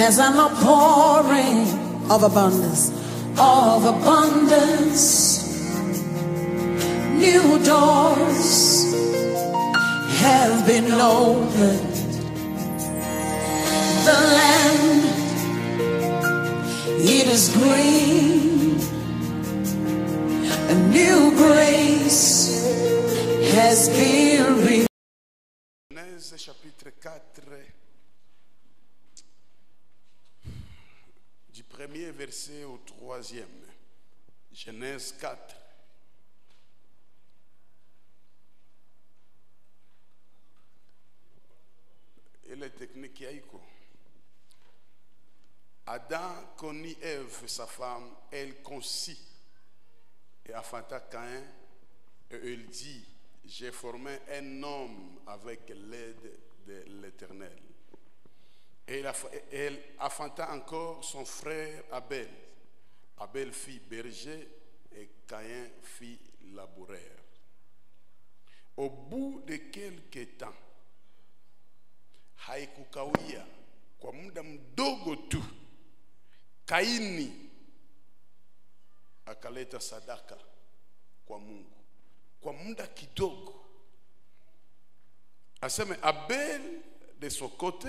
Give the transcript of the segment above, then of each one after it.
There's an outpouring of abundance, of abundance. New doors have been opened. The land, it is green. A new grace has been revealed. Genèse chapitre 4, du premier verset au troisième. Genèse 4. Ile technique yaiko. Adam connut Ève, sa femme, elle conçut et affanta Caïn, et elle dit, j'ai formé un homme avec l'aide de l'Éternel. Et elle aff- elle affanta encore son frère Abel. Abel fit berger et Caïn fit laboureur. Au bout de quelques temps, haikukawia kwa muda mdogo tu, Kaini akaleta sadaka kwa Mungu kwa muda kidogo. Aseme Abel de son côté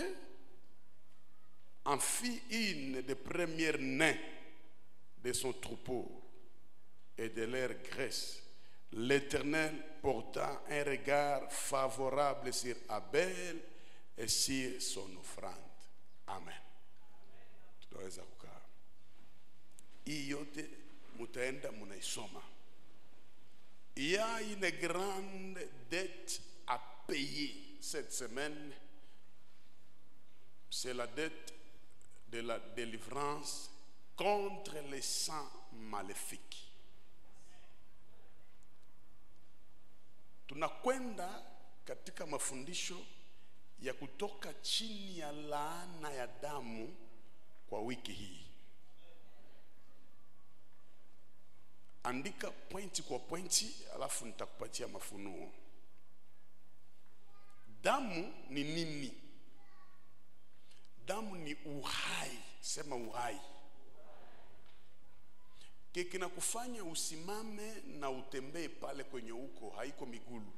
en fit une des premières nains de son troupeau et de leur graisse. L'Éternel porta un regard favorable sur Abel et sur son offrande. Amen. Tunaweza kukaa. Hii yote mutaenda munaisoma. Il y a une grande dette à payer cette semaine. C'est la dette de la délivrance contre les sangs maléfiques. Tunakwenda katika mafundisho ya kutoka chini ya laana ya damu kwa wiki hii. andika pointi kwa pointi alafu nitakupatia mafunuo damu ni nini damu ni uhai sema uhai ke kinakufanya usimame na utembee pale kwenye uko haiko migulu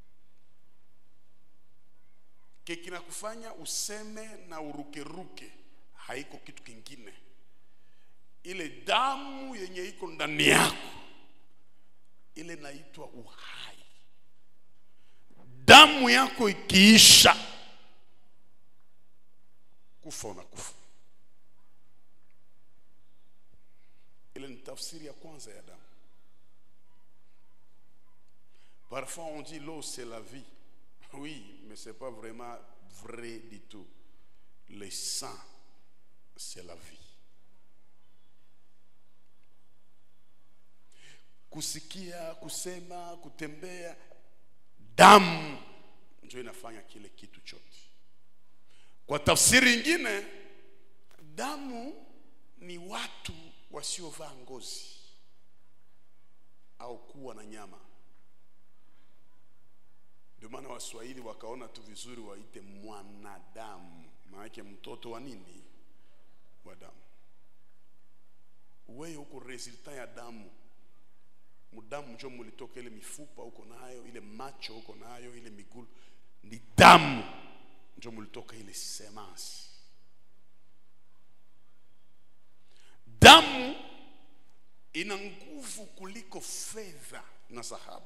ke kinakufanya useme na urukeruke haiko kitu kingine ile damu yenye iko ndani yako ile naitwa uhai damu yako ikiisha kufa unakufa ile ni tafsiri ya kwanza ya damu parfois on dit l'eau c'est la vie oui mais c'est pas vraiment vrai du tout le sang c'est la vie kusikia, kusema, kutembea, damu ndio inafanya kile kitu chote. Kwa tafsiri nyingine, damu ni watu wasiovaa ngozi au kuwa na nyama. Ndio maana Waswahili wakaona tu vizuri waite mwanadamu, maanake mtoto wa nini? Wa damu. Wewe uko resulta ya damu mudamu njo mulitoka ile mifupa uko nayo ile macho uko nayo ile migulu ni damu njo mulitoka ile semence damu ina nguvu kuliko fedha na dhahabu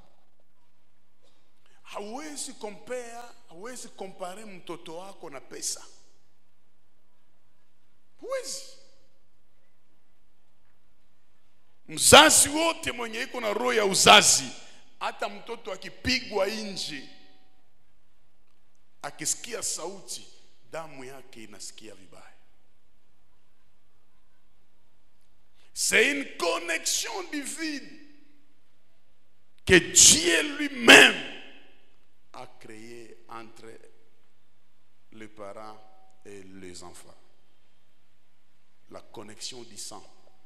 hauwezi kompea hauwezi kompare mtoto wako na pesa huwezi mzazi wote mwenye iko na roho ya uzazi hata mtoto akipigwa nje akisikia sauti damu yake inasikia vibaya c'est une connexion divine que Dieu lui-même a créée entre les parents et les enfants la connexion du sang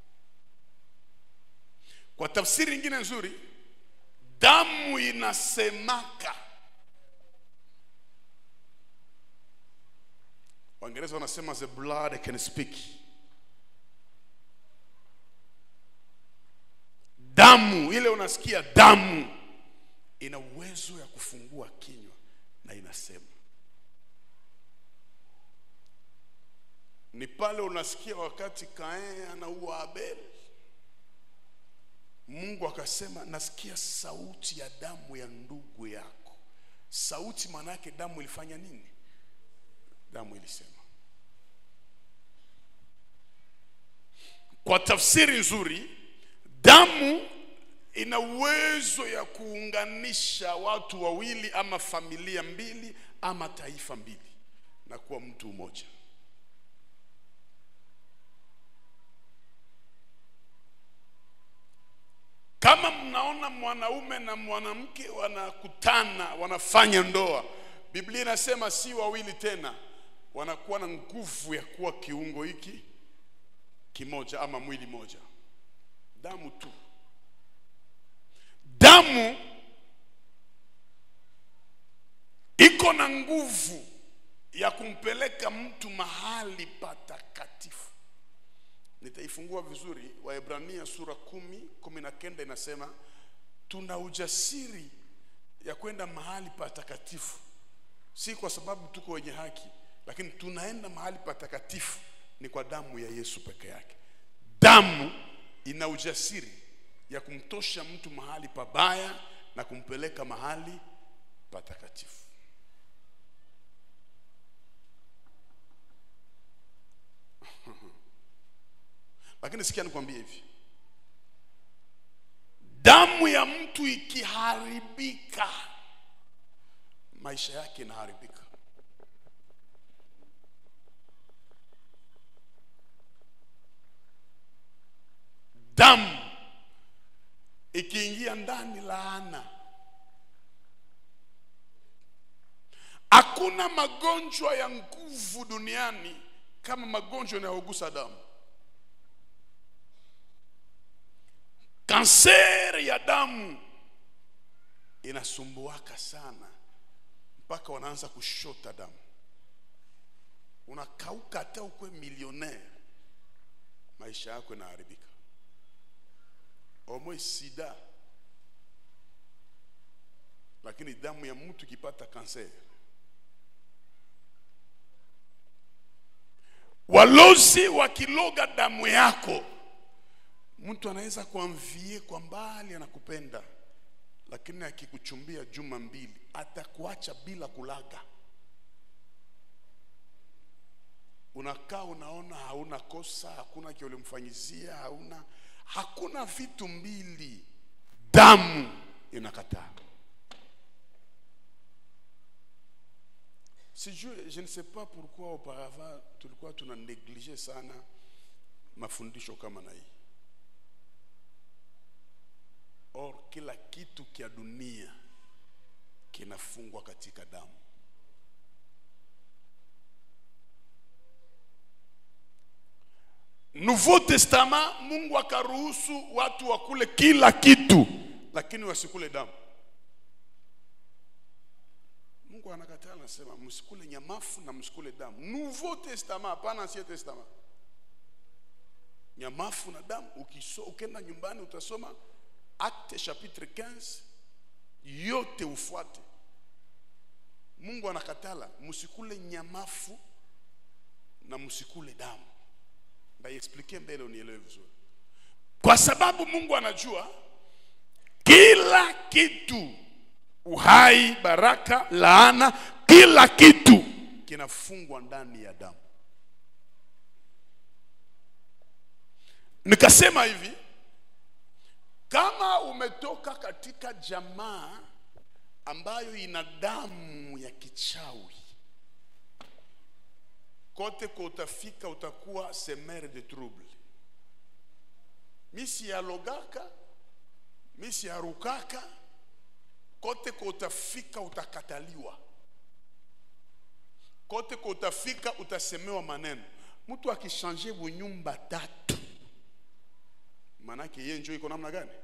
kwa tafsiri nyingine nzuri damu inasemaka waingereza wanasema the blood can speak damu ile unasikia damu ina uwezo ya kufungua kinywa na inasema ni pale unasikia wakati kain anaua abel mungu akasema nasikia sauti ya damu ya ndugu yako sauti maana yake damu ilifanya nini damu ilisema kwa tafsiri nzuri damu ina uwezo ya kuunganisha watu wawili ama familia mbili ama taifa mbili na kuwa mtu mmoja kama mnaona mwanaume na mwanamke wanakutana wanafanya ndoa biblia inasema si wawili tena wanakuwa na nguvu ya kuwa kiungo hiki kimoja ama mwili moja damu tu damu iko na nguvu ya kumpeleka mtu mahali patakatifu nitaifungua vizuri waebrania sura kumi kumi na kenda inasema tuna ujasiri ya kwenda mahali patakatifu si kwa sababu tuko wenye haki lakini tunaenda mahali patakatifu ni kwa damu ya yesu peke yake damu ina ujasiri ya kumtosha mtu mahali pabaya na kumpeleka mahali patakatifu lakini sikia nikwambie hivi damu ya mtu ikiharibika maisha yake inaharibika damu ikiingia ndani laana hakuna magonjwa ya nguvu duniani kama magonjwa yanayogusa damu kanseri ya damu inasumbuaka sana mpaka wanaanza kushota damu unakauka hata ukwe milionere maisha yako inaharibika omwe sida lakini damu ya mtu ikipata kanseri walozi wakiloga damu yako mtu anaweza kuamvie kwa mbali anakupenda lakini akikuchumbia juma mbili atakuacha bila kulaga unakaa unaona hauna kosa hakuna kile ulimfanyizia hauna hakuna vitu mbili damu inakataa sijue je ne sais pas pourquoi auparavant tulikuwa tuna neglige sana mafundisho kama na hii or kila kitu kia dunia kinafungwa katika damu nouveau testament mungu akaruhusu watu wakule kila kitu lakini wasikule damu mungu anakataa anasema msikule nyamafu na msikule damu nouveau testament hapana ancien testament nyamafu na damu ukiso, ukenda nyumbani utasoma acte chapitre 15 yote ufuate mungu anakatala msikule nyamafu na msikule damu ndaiexplikie mbele unielewe vizuri kwa sababu mungu anajua kila kitu uhai baraka laana kila kitu kinafungwa ndani ya damu nikasema hivi kama umetoka katika jamaa ambayo ina damu ya kichawi kote kwa utafika utakuwa semere de trouble misi yalogaka misi yarukaka kote kwa utafika utakataliwa kote kwa utafika utasemewa maneno mtu akishanje bunyumba tatu manake ye njo iko namna gani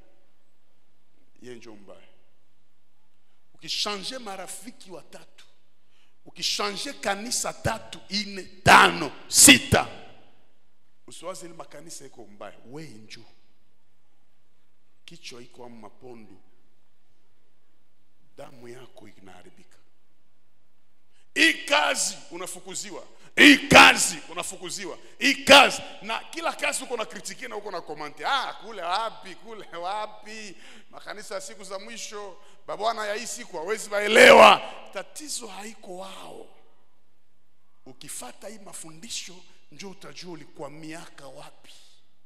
ye njo mbaya ukishanje marafiki watatu ukishanje kanisa tatu ine tano sita usiwaze ile makanisa iko mbaya we njuu kichwa iko ama mapondo damu yako inaharibika hii kazi unafukuziwa hii kazi unafukuziwa hii kazi na kila kazi uko na kritikia na uko na komante ah kule wapi kule wapi makanisa ya siku za mwisho babwana ya hii siku hawezi waelewa tatizo haiko wao ukifata hii mafundisho njo utajua ulikuwa miaka wapi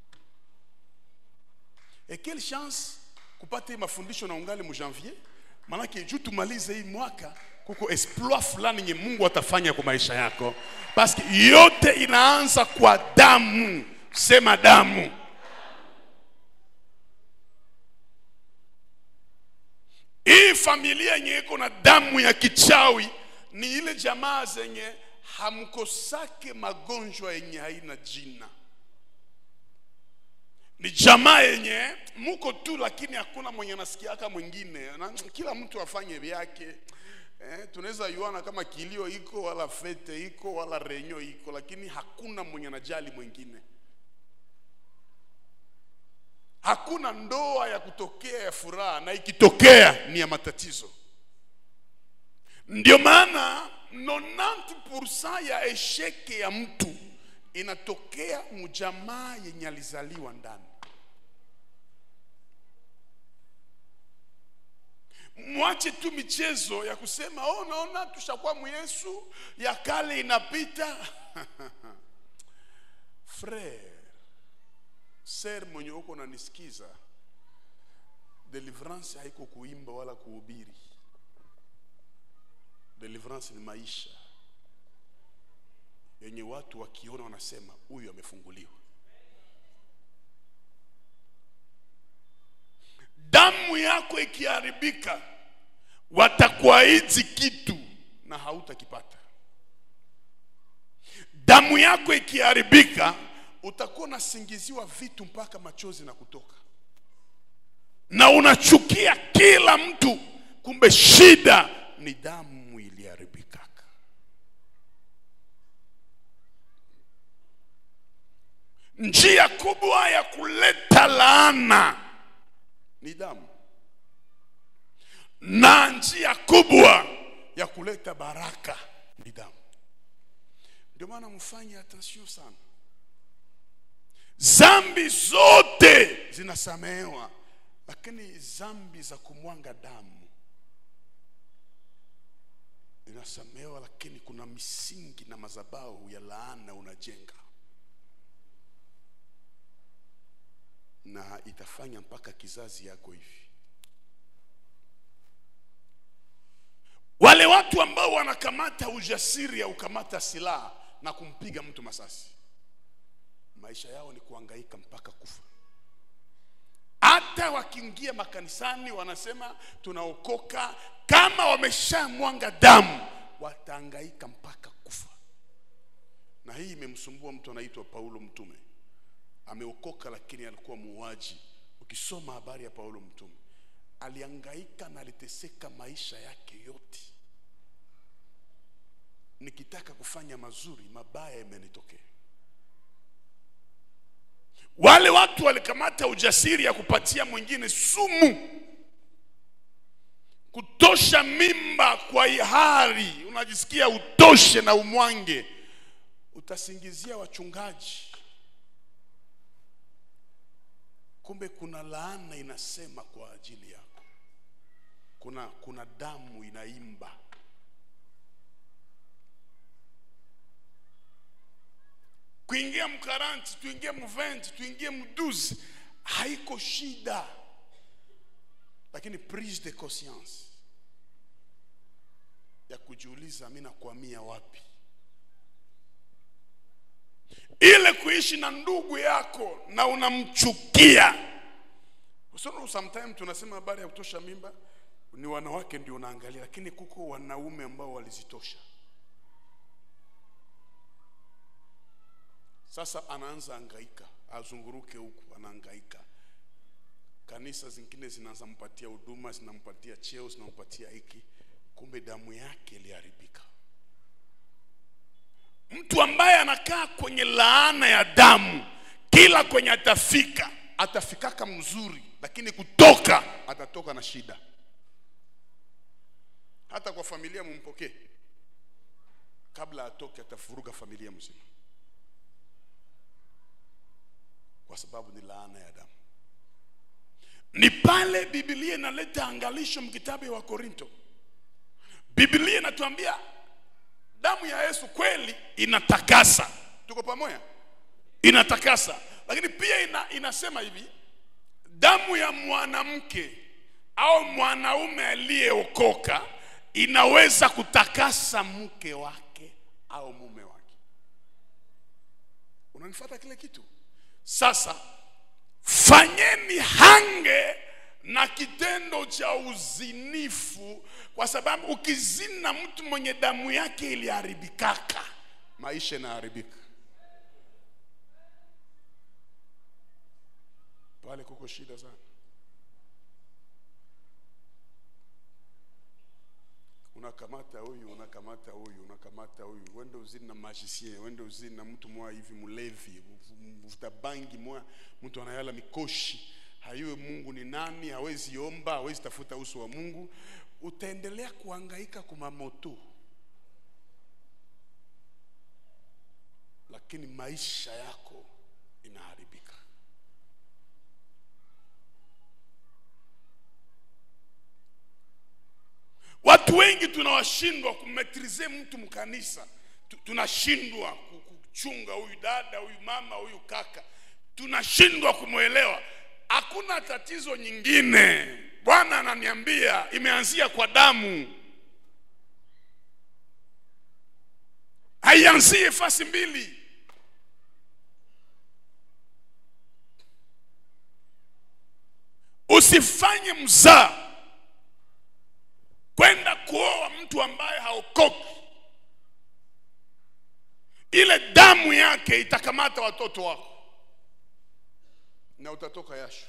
et quelle chance kupata hii mafundisho na ungali mujanvier manake juu tumalize hii mwaka kuko exploit fulani nye mungu atafanya kwa maisha yako paske yote inaanza kwa damu sema damu hii familia yenye iko na damu ya kichawi ni ile jamaa zenye hamkosake magonjwa yenye haina jina ni jamaa yenye muko tu lakini hakuna mwenye anasikiaka mwingine na kila mtu afanye vyake eh, tunaweza yuana kama kilio iko wala fete iko wala renyo iko lakini hakuna mwenye anajali mwingine hakuna ndoa ya kutokea ya furaha na ikitokea ni ya matatizo ndio maana 90% ya esheke ya mtu inatokea mjamaa yenye alizaliwa ndani mwache tu michezo ya kusema oh, naona tushakuwa myesu ya kale inapita frere ser mwenye uko nanisikiza deliverance haiko kuimba wala kuhubiri deliverance ni maisha yenye watu wakiona wanasema huyu amefunguliwa damu yako ikiharibika watakuahidi kitu na hautakipata damu yako ikiharibika utakuwa unasingiziwa vitu mpaka machozi na kutoka na unachukia kila mtu kumbe shida ni damu iliharibikaka njia kubwa ya kuleta laana ni damu na njia kubwa ya kuleta baraka ni damu ndio maana mfanye attention sana zambi zote zinasamehewa lakini zambi za kumwanga damu zinasamehewa lakini kuna misingi na madhabahu ya laana unajenga na itafanya mpaka kizazi yako hivi wale watu ambao wanakamata ujasiri ya kukamata silaha na kumpiga mtu masasi maisha yao ni kuangaika mpaka kufa hata wakiingia makanisani wanasema tunaokoka kama wameshamwanga damu wataangaika mpaka kufa na hii imemsumbua mtu anaitwa paulo mtume ameokoka lakini alikuwa muuaji ukisoma habari ya paulo mtume aliangaika na aliteseka maisha yake yote nikitaka kufanya mazuri mabaya yamenitokea wale watu walikamata ujasiri ya kupatia mwingine sumu kutosha mimba kwa ihari unajisikia utoshe na umwange utasingizia wachungaji kumbe kuna laana inasema kwa ajili yako kuna kuna damu inaimba kuingia mkaranti tuingie mventi tuingie mduzi haiko shida lakini prise de conscience ya kujiuliza mi nakwamia wapi ile kuishi na ndugu yako na unamchukia so sometime tunasema habari ya kutosha mimba ni wanawake ndio unaangalia lakini kuko wanaume ambao walizitosha sasa anaanza angaika azunguruke huku anaangaika kanisa zingine zinaanza mpatia huduma zinampatia cheo zinampatia hiki kumbe damu yake iliharibika mtu ambaye anakaa kwenye laana ya damu kila kwenye atafika atafikaka mzuri lakini kutoka atatoka na shida hata kwa familia mumpokee kabla atoke atafuruga familia mzima kwa sababu ni laana ya damu ni pale biblia inaleta angalisho mkitabu wa korinto biblia inatuambia damu ya yesu kweli inatakasa tuko pamoja inatakasa lakini pia ina, inasema hivi damu ya mwanamke au mwanaume aliyeokoka inaweza kutakasa mke wake au mume wake unanifuata kile kitu sasa fanyeni hange na kitendo cha uzinifu kwa sababu ukizini na mtu mwenye damu yake iliharibikaka maisha inaharibika pale kuko shida sana unakamata huyu unakamata huyu unakamata huyu wende uzini na magicien wende uzini na mtu mwa hivi mlevi mvuta bangi mwa mtu anayala mikoshi hayuwe mungu ni nani hawezi omba hawezi tafuta uso wa mungu utaendelea kuhangaika kumamoto lakini maisha yako inaharibika watu wengi tunawashindwa kumetrize mtu mkanisa Tu- tunashindwa ku- kuchunga huyu dada huyu mama huyu kaka tunashindwa kumwelewa hakuna tatizo nyingine bwana ananiambia imeanzia kwa damu haianzie fasi mbili usifanye mzaa kwenda kuoa mtu ambaye haokoki ile damu yake itakamata watoto wako na utatoka yasho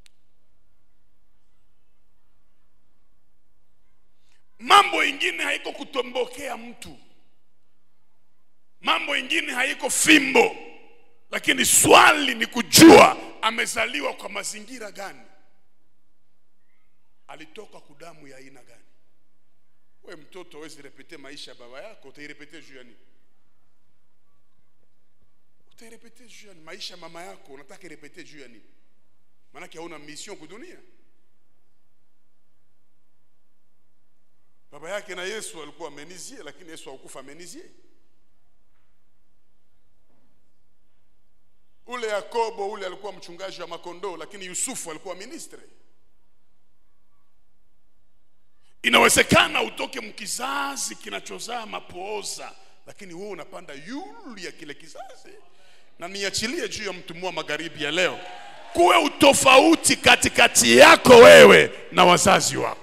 mambo ingine haiko kutombokea mtu mambo ingine haiko fimbo lakini swali ni kujua amezaliwa kwa mazingira gani alitoka kudamu ya aina gani we mtoto awezi repete maisha ya baba yako utairepete juu ya nini utairepete juu ya nini maisha ya mama yako unataka irepete juu ya nini maanake hauna mission kudunia baba yake na yesu alikuwa amenizie lakini yesu hakufa amenizie ule yakobo ule alikuwa mchungaji wa makondoo lakini yusufu alikuwa ministre inawezekana utoke mkizazi kinachozaa mapooza lakini wewe unapanda yulu ya kile kizazi na niachilie juu ya mtumua magharibi ya leo kuwe utofauti katikati yako wewe na wazazi wako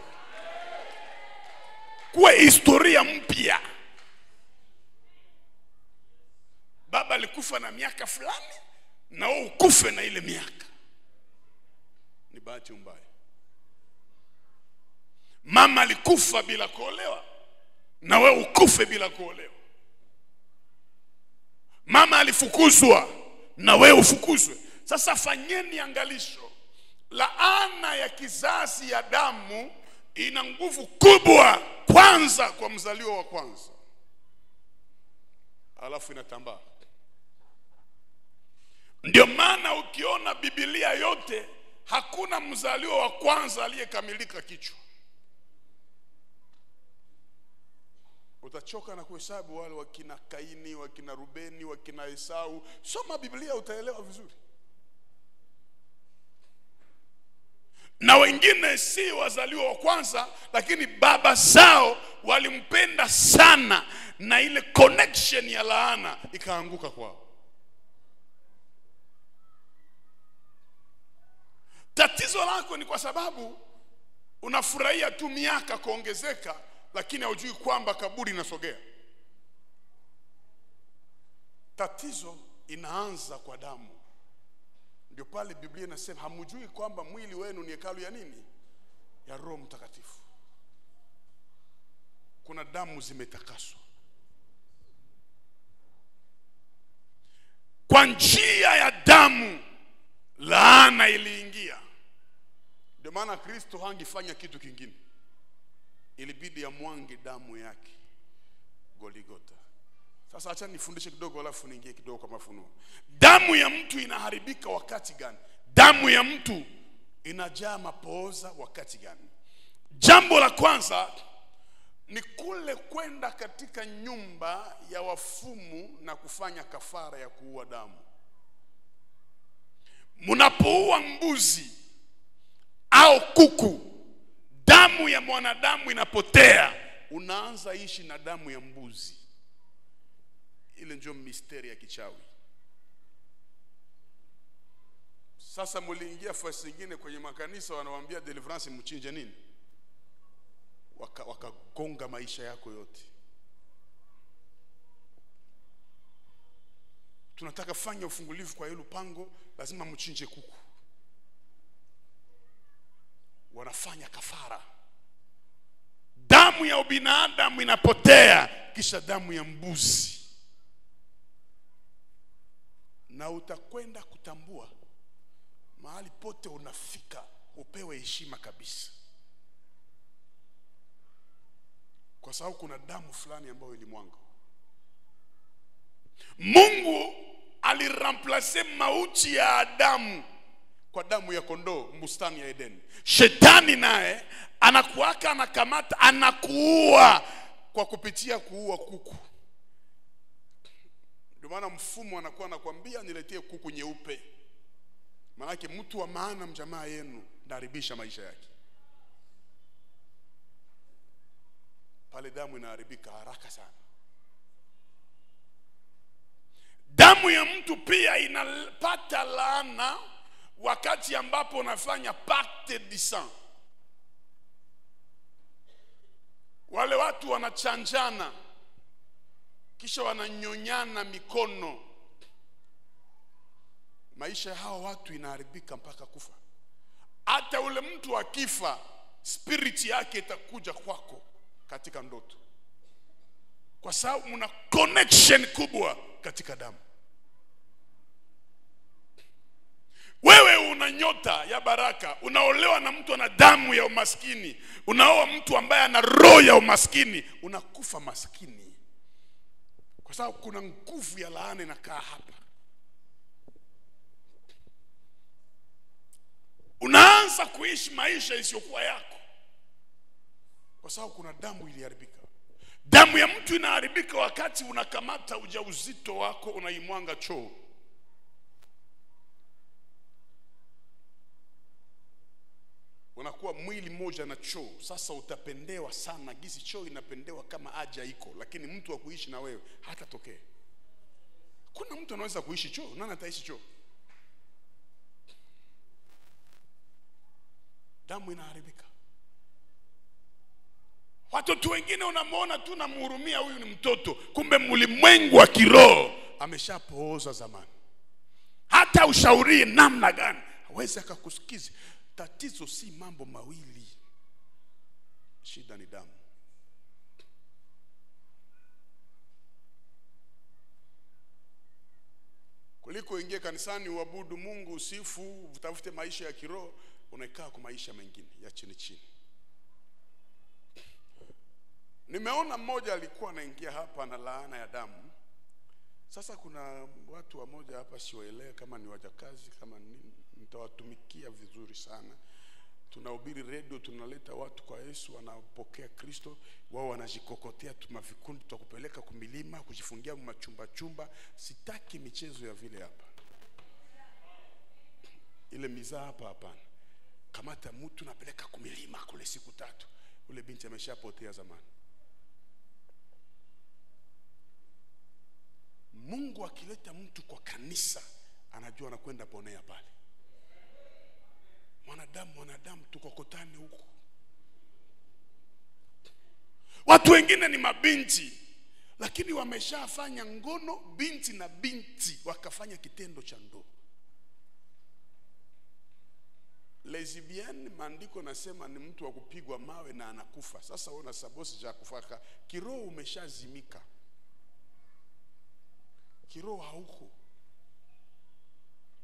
kuwe historia mpya baba alikufa na miaka fulani na wewe ukufe na ile miaka ni bahati mbaya mama alikufa bila kuolewa na wewe ukufe bila kuolewa mama alifukuzwa na wewe ufukuzwe sasa fanyeni angalisho laana ya kizazi ya damu ina nguvu kubwa kwanza kwa mzaliwa wa kwanza alafu inatambaa ndio maana ukiona bibilia yote hakuna mzaliwa wa kwanza aliyekamilika kichwa utachoka na kuhesabu wale wakina kaini wakina rubeni wakina esau soma biblia utaelewa vizuri na wengine si wazaliwa wa kwanza lakini baba zao walimpenda sana na ile connection ya laana ikaanguka kwao tatizo lako ni kwa sababu unafurahia tu miaka kuongezeka lakini haujui kwamba kaburi inasogea tatizo inaanza kwa damu ndio pale biblia inasema hamjui kwamba mwili wenu ni hekalu ya nini ya roho mtakatifu kuna damu zimetakaswa kwa njia ya damu laana iliingia ndio maana kristo hangefanya kitu kingine ilibidi amwange damu yake goligota sasa acha nifundishe kidogo alafu niingie kidogo kwa mafunuo damu ya mtu inaharibika wakati gani damu ya mtu inajaa mapooza wakati gani jambo la kwanza ni kule kwenda katika nyumba ya wafumu na kufanya kafara ya kuua damu mnapoua mbuzi au kuku damu ya mwanadamu inapotea unaanza ishi na damu ya mbuzi ile ndio misteri ya kichawi sasa muliingia fasi ingine kwenye makanisa wanawambia deliverance mchinje nini wakagonga waka wakagonga maisha yako yote tunataka fanya ufungulivu kwa hilo pango lazima mchinje kuku wanafanya kafara damu ya ubinadamu inapotea kisha damu ya mbuzi na utakwenda kutambua mahali pote unafika upewe heshima kabisa kwa sababu kuna damu fulani ambayo ilimwanga mungu aliramplase mauti ya adamu kwa damu ya kondoo bustani ya edeni shetani naye anakuaka anakamata anakuua kwa kupitia kuua kuku ndio maana mfumo anakuwa anakwambia niletee kuku nyeupe maanake mtu wa maana mjamaa yenu naharibisha maisha yake pale damu inaharibika haraka sana damu ya mtu pia inapata laana wakati ambapo unafanya pacte du sang wale watu wanachanjana kisha wananyonyana mikono maisha ya hawa watu inaharibika mpaka kufa hata ule mtu akifa spiriti yake itakuja kwako katika ndoto kwa sababu mna connection kubwa katika damu wewe una nyota ya baraka unaolewa na mtu ana damu ya umaskini unaoa mtu ambaye ana roho ya umaskini unakufa maskini kwa sababu kuna nguvu ya laana inakaa hapa unaanza kuishi maisha isiyokuwa yako kwa sababu kuna damu iliharibika damu ya mtu inaharibika wakati unakamata ujauzito wako unaimwanga choo unakuwa mwili mmoja na choo sasa utapendewa sana gisi choo inapendewa kama aja iko lakini mtu wa kuishi na wewe hatatokea kuna mtu anaweza kuishi choo nani ataishi choo damu inaharibika watoto wengine unamwona tu namhurumia huyu ni mtoto kumbe mlimwengu wa kiroho ameshapooza zamani hata ushaurie namna gani hawezi akakusikizi tatizo si mambo mawili shida ni damu kuliko ingie kanisani uabudu mungu usifu utafute maisha ya kiroho unakaa kwa maisha mengine ya chini chini nimeona mmoja alikuwa anaingia hapa na laana ya damu sasa kuna watu wamoja hapa siwaelewe kama ni wajakazi kama nini nitawatumikia vizuri sana tunahubiri redio tunaleta watu kwa yesu wanapokea kristo wao wanajikokotea tuma vikundi tutakupeleka kumilima kujifungia machumba chumba sitaki michezo ya vile hapa ile mizaa hapa hapana kamata mtu napeleka kumilima kule siku tatu ule binti ameshapotea zamani mungu akileta mtu kwa kanisa anajua anakwenda ponea pale mwanadamu mwanadamu tukokotane huko watu wengine ni mabinti lakini wameshafanya ngono binti na binti wakafanya kitendo cha ndoa lesbian maandiko nasema ni mtu wa kupigwa mawe na anakufa sasa una sabosi cha kufaka kiroho umeshazimika kiroho hauko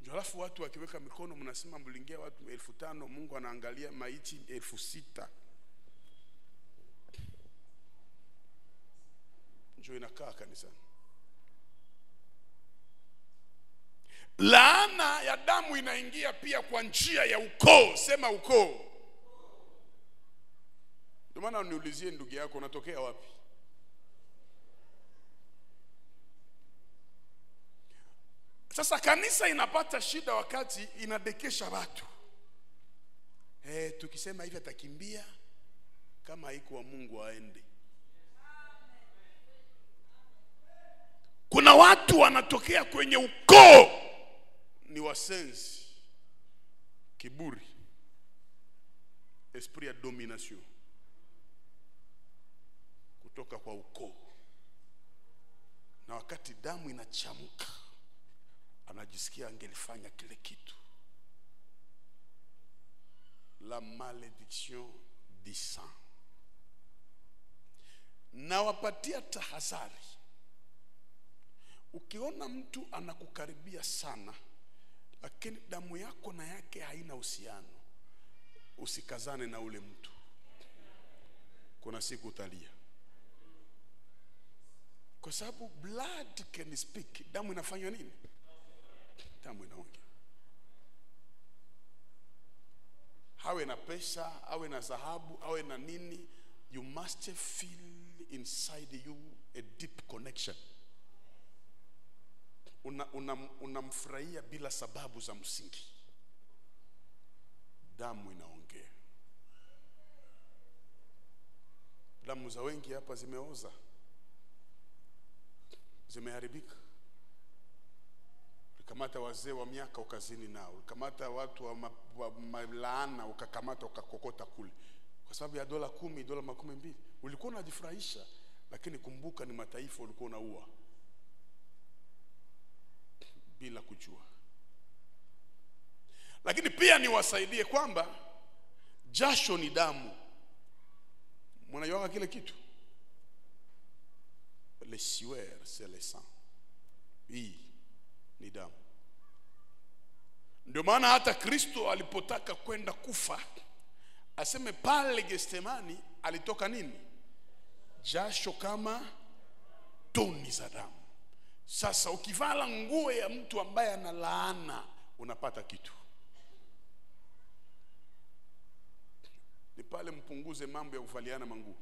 Ndio alafu watu wakiweka mikono, mnasema mlingia watu elfu tano, Mungu anaangalia maiti elfu sita. Ndio inakaa kanisani. Laana ya damu inaingia pia kwa njia ya ukoo. Sema ukoo. Ndio maana uniulizie ndugu yako unatokea wapi? Sasa kanisa inapata shida wakati inadekesha watu. Eh, tukisema hivi atakimbia kama haikuwa Mungu aende. Kuna watu wanatokea kwenye ukoo ni wasenzi, kiburi, esprit ya domination kutoka kwa ukoo, na wakati damu inachamka anajisikia angelifanya kile kitu. La malédiction du sang. Nawapatia tahadhari, ukiona mtu anakukaribia sana, lakini damu yako na yake haina uhusiano, usikazane na ule mtu. Kuna siku utalia, kwa sababu blood can speak. Damu inafanya nini? Damu inaongea. Awe na pesa, awe na dhahabu, awe na nini, you must feel inside you a deep connection. Unamfurahia una, una bila sababu za msingi. Damu inaongea. Damu za wengi hapa zimeoza, zimeharibika ulikamata wazee wa miaka ukazini nao, ulikamata watu wa, ma, wa malaana ukakamata ukakokota kule, kwa sababu ya dola kumi, dola makumi mbili. Ulikuwa unajifurahisha, lakini kumbuka ni mataifa ulikuwa unaua bila kujua. Lakini pia niwasaidie kwamba jasho ni damu. Mnajuaga kile kitu, le sueur c'est le sang. Hii ni damu. Ndio maana hata Kristo alipotaka kwenda kufa aseme pale Getsemani alitoka nini? Jasho kama toni za damu. Sasa ukivala nguo ya mtu ambaye ana laana unapata kitu. Ni pale mpunguze mambo ya kuvaliana manguo.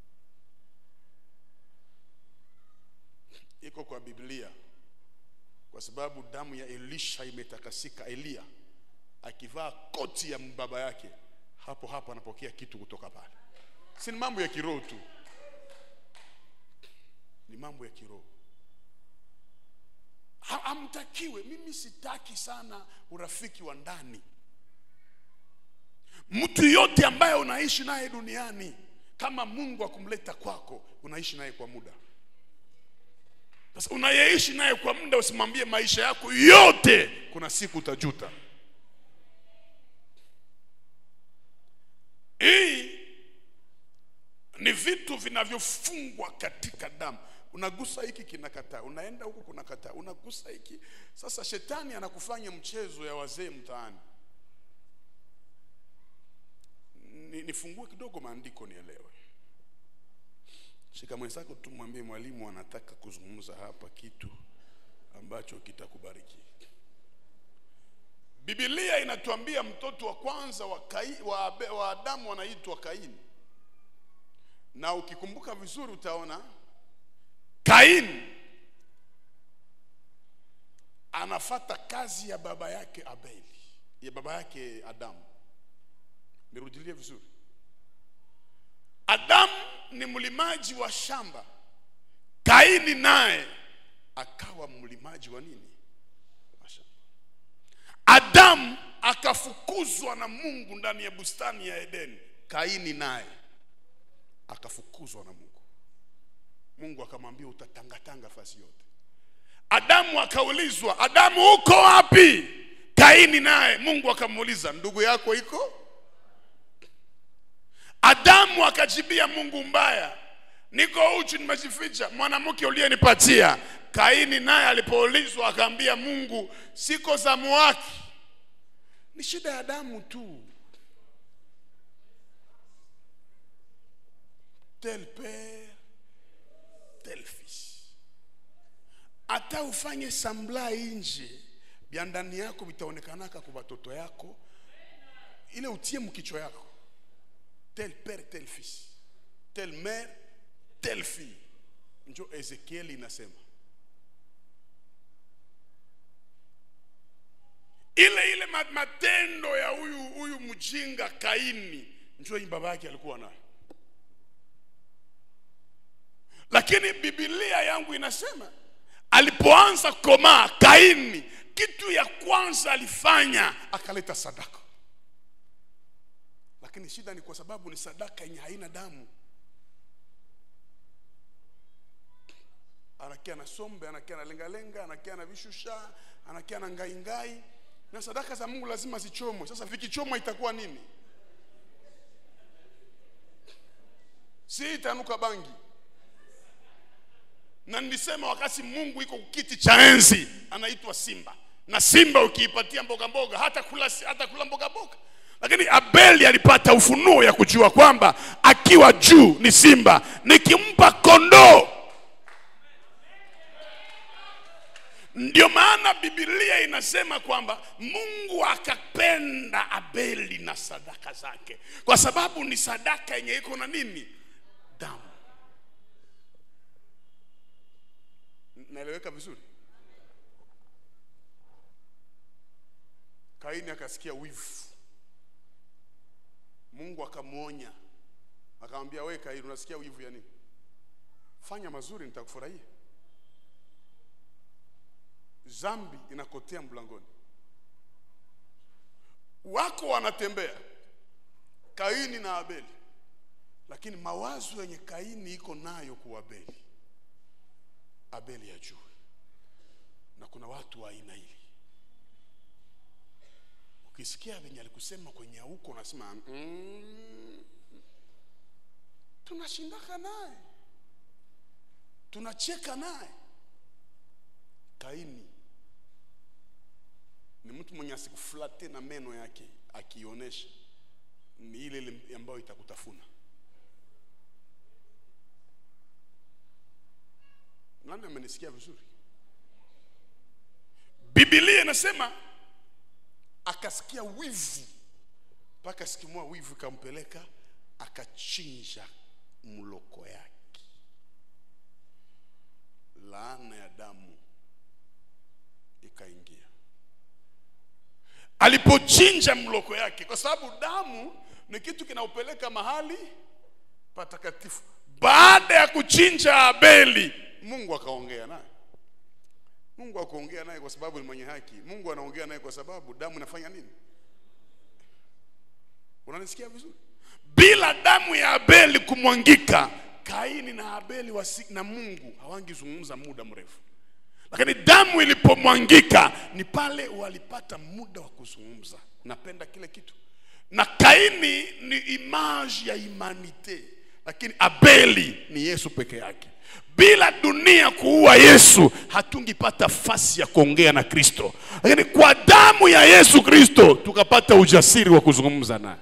Iko kwa Biblia kwa sababu damu ya Elisha imetakasika. Eliya akivaa koti ya baba yake, hapo hapo anapokea kitu kutoka pale. Si ni mambo ya kiroho tu, ni mambo ya kiroho. Hamtakiwe, mimi sitaki sana urafiki wa ndani. Mtu yote ambaye unaishi naye duniani, kama Mungu akumleta kwako, unaishi naye kwa muda sasa unayeishi naye kwa muda, usimwambie maisha yako yote, kuna siku utajuta. Hii ni vitu vinavyofungwa katika damu. Unagusa hiki kinakataa, unaenda huku kunakataa, unagusa hiki. Sasa shetani anakufanya mchezo ya wazee mtaani. Nifungue kidogo maandiko nielewe. Shika mwenzako tu, mwambie mwalimu anataka kuzungumza hapa kitu ambacho kitakubariki. Biblia inatuambia mtoto wa kwanza wa, Kai, wa, wa Adamu anaitwa Kaini, na ukikumbuka vizuri utaona Kaini anafata kazi ya baba yake Abeli, ya baba yake Adamu. Nirudilie vizuri, Adamu ni mlimaji wa shamba, Kaini naye akawa mlimaji wa nini? Wa shamba. Adamu akafukuzwa na Mungu ndani ya bustani ya Edeni, Kaini naye akafukuzwa na Mungu. Mungu akamwambia utatangatanga fasi yote. Adamu akaulizwa, Adamu uko wapi? Kaini naye Mungu akamuuliza, ndugu yako iko Adamu akajibia Mungu mbaya, niko uchi nimejificha mwanamke uliyenipatia kaini naye alipoulizwa akaambia mungu siko zamu wake ni shida ya damu tu tel père tel fils hata ufanye sambla nje vya ndani yako vitaonekanaka kwa watoto yako ile utie mkichwa yako tel père tel fils tel mère tel fille njo ezekieli inasema ile ile ma- matendo ya huyu huyu mjinga kaini njo hii baba yake alikuwa nayo lakini bibilia yangu inasema alipoanza komaa kaini kitu ya kwanza alifanya akaleta sadaka lakini shida ni kwa sababu ni sadaka yenye haina damu anakia na sombe anakia na lengalenga anakia na vishusha anakia na ngaingai na sadaka za mungu lazima zichomwe sasa vikichomwa itakuwa nini si itanuka bangi na nilisema wakati mungu iko kiti cha enzi anaitwa simba na simba ukiipatia mboga mboga hata kula, hata kula mboga mboga lakini abeli alipata ufunuo ya kujua kwamba akiwa juu ni simba nikimpa kondoo ndio maana bibilia inasema kwamba mungu akapenda abeli na sadaka zake kwa sababu ni sadaka yenye iko na nini damu naeleweka vizuri kaini akasikia wivu mungu akamwonya akamwambia we kaini unasikia wivu ya nini fanya mazuri nitakufurahia zambi inakotea mlangoni wako wanatembea kaini na abeli lakini mawazo yenye kaini iko nayo kwa abeli abeli ajue na kuna watu wa aina hii ukisikia venye alikusema kwenye huko unasema mm, tunashindaka naye tunacheka naye kaini ni mtu mwenye asikuflate na meno yake akionyesha ni ile ile ambayo itakutafuna nani amenisikia vizuri bibilia inasema akasikia wivu mpaka sikimua wivu ikampeleka akachinja mloko yake laana ya damu ikaingia alipochinja mloko yake kwa sababu damu ni kitu kinaupeleka mahali patakatifu baada ya kuchinja abeli mungu akaongea naye mungu akaongea naye kwa sababu ni mwenye haki mungu anaongea naye kwa sababu damu inafanya nini unanisikia vizuri bila damu ya abeli kumwangika kaini na abeli wasi, na mungu hawangizungumza muda mrefu lakini damu ilipomwangika ni pale walipata muda wa kuzungumza napenda kile kitu na kaini ni image ya humanite lakini abeli ni yesu peke yake bila dunia kuua yesu hatungipata fasi ya kuongea na kristo lakini kwa damu ya yesu kristo tukapata ujasiri wa kuzungumza naye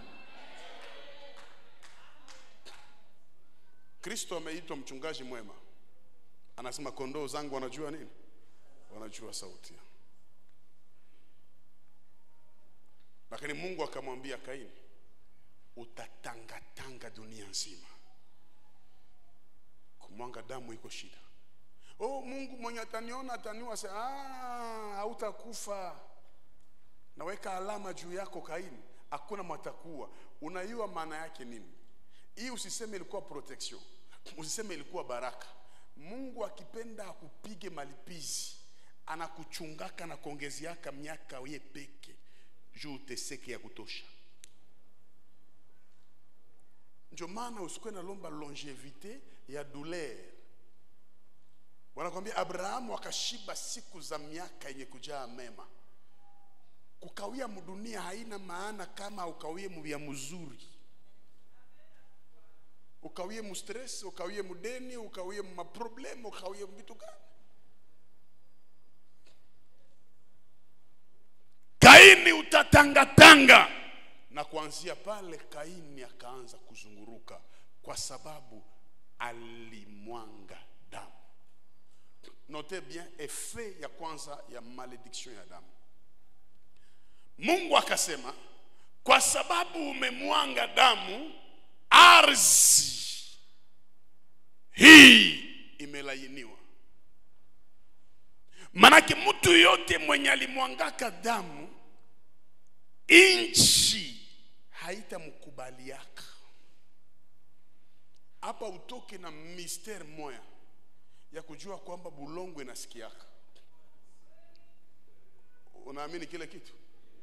kristo ameitwa mchungaji mwema anasema kondoo zangu wanajua nini wanajua sauti yangu. lakini mungu akamwambia kaini utatangatanga dunia nzima kumwanga damu iko shida oh mungu mwenye ataniona ataniua se "Ah, hautakufa naweka alama juu yako kaini hakuna mwatakuwa unaiwa maana yake nini hii usiseme ilikuwa protection usiseme ilikuwa baraka mungu akipenda akupige malipizi anakuchungaka na kuongeziaka miaka ye peke juu uteseke ya kutosha ndio maana usikuwe nalomba longevite ya douleur wanakwambia abrahamu akashiba siku za miaka yenye kujaa mema kukawia mdunia haina maana kama ukawie mvya mzuri ukawie mustress ukawie mudeni ukawie maproblemu ukawie vitu gani kaini utatangatanga na kuanzia pale kaini akaanza kuzunguruka kwa sababu alimwanga damu note bien effet ya kwanza ya malediction ya damu mungu akasema kwa sababu umemwanga damu ardhi hii imelainiwa manake mtu yote mwenye alimwangaka damu nchi haitamkubaliaka hapa utoke na misteri moya ya kujua kwamba bulongo inasikiaka unaamini kile kitu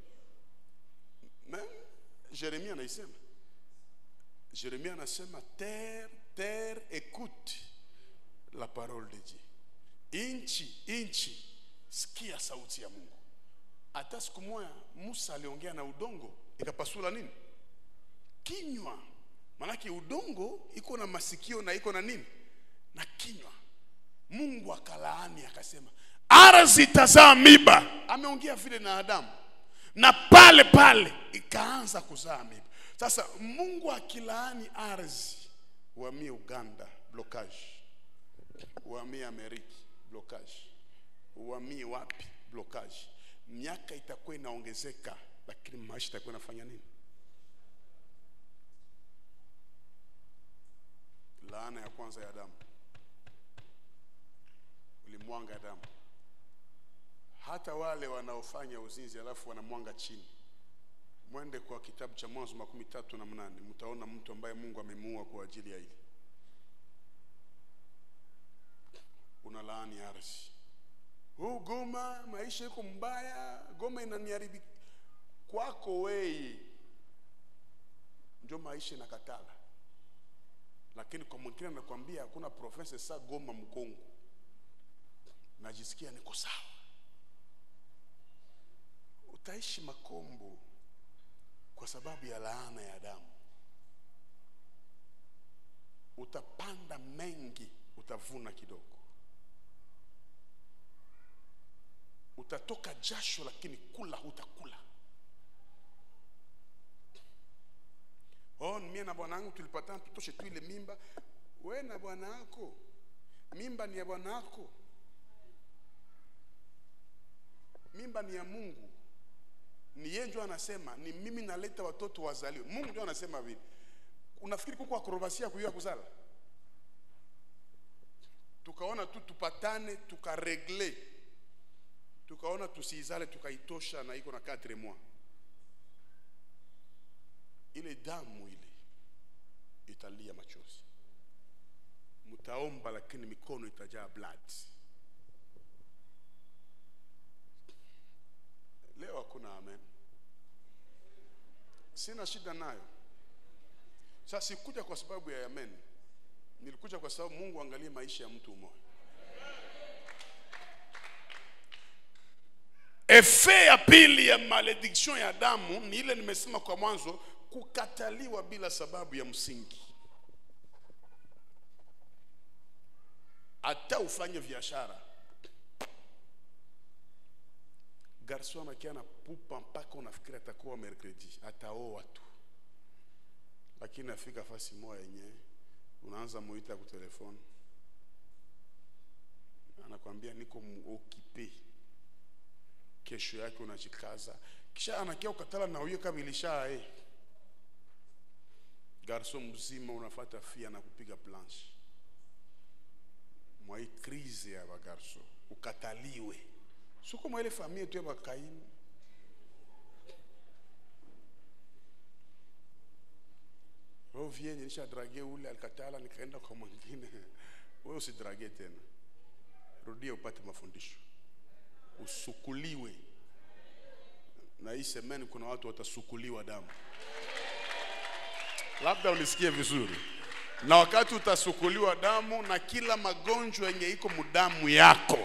Même Jérémie anaisema Jérémie anasema terre terre écoute la parole de Dieu inchi inchi sikia sauti ya Mungu hata siku moja Musa aliongea na udongo ikapasula nini kinywa manake udongo iko na masikio na iko na nini na kinywa Mungu akalaani akasema ardhi itazaa miba ameongea vile na Adamu na pale pale ikaanza kuzaa miba sasa Mungu akilaani ardhi uhamie Uganda blocage uhamie Amerika blocage uhamie wapi blocage miaka itakuwa inaongezeka lakini maisha itakuwa inafanya nini laana ya kwanza ya damu ulimwanga damu hata wale wanaofanya uzinzi alafu wanamwanga chini mwende kwa kitabu cha mwanzo makumi tatu na mnane mtaona mtu ambaye mungu amemuua kwa ajili ya hili una laani ardhi huu goma maisha iko mbaya goma inaniharibika kwako weye ndio maisha inakatala lakini kwa mwingine anakwambia hakuna profesa sa goma mkongo najisikia niko sawa utaishi makombo kwa sababu ya laana ya damu utapanda mengi utavuna kidogo utatoka jasho lakini kula hutakula oh mie na bwana wangu tulipatana tutoshe tu ile mimba we na bwana wako mimba ni ya bwana wako mimba ni ya mungu ni yeye ndio anasema ni mimi naleta watoto wazaliwe mungu ndio anasema vile unafikiri kuko akrobasia kuiwa kuzala tukaona tu tupatane tukaregle tukaona tusiizale tukaitosha na iko na 4 mois ile damu ile italia machozi mtaomba lakini mikono itajaa blood leo hakuna amen sina shida nayo sasa sikuja kwa sababu ya amen nilikuja kwa sababu mungu angalie maisha ya mtu mmoja efe ya pili ya malediction ya damu ni ile nimesema kwa mwanzo kukataliwa bila sababu ya msingi hata ufanye biashara garso anakia na pupa mpaka unafikiri atakuwa mercredi ataoa tu lakini afika fasi moja yenyewe unaanza muita ku telefone anakwambia niko muokipe kesho yake unajikaza kisha anakia ukatala na huyo kama ilisha eh. garso mzima unafata fia na kupiga planche mwa hii krize ya bagarso ukataliwe suko mwa ile familia tu ya bakaini ovie nilisha drage ule alikatala nikaenda kwa mwingine wewe usidrage tena rudia upate mafundisho usukuliwe na hii semeni kuna watu watasukuliwa damu labda unisikie vizuri na wakati utasukuliwa damu na kila magonjwa yenye iko mudamu yako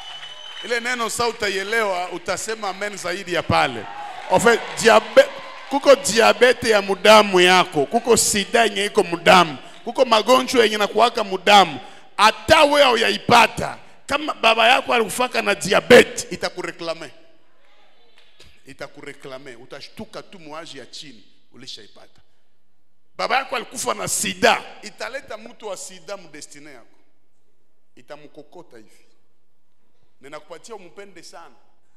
ile neno sa utaielewa utasema amen zaidi ya pale en fait diabe, kuko diabete ya mudamu yako kuko sida yenye iko mudamu kuko magonjwa yenye nakuwaka mudamu hata wewe hauyaipata kama baba yako alikufaka na diabete itakureklame itakureklame utashtuka tu mwaji ya chini ulishaipata baba yako alikufa na sida italeta mtu wa sida mdestine yako itamkokota hivi ninakupatia umpende sana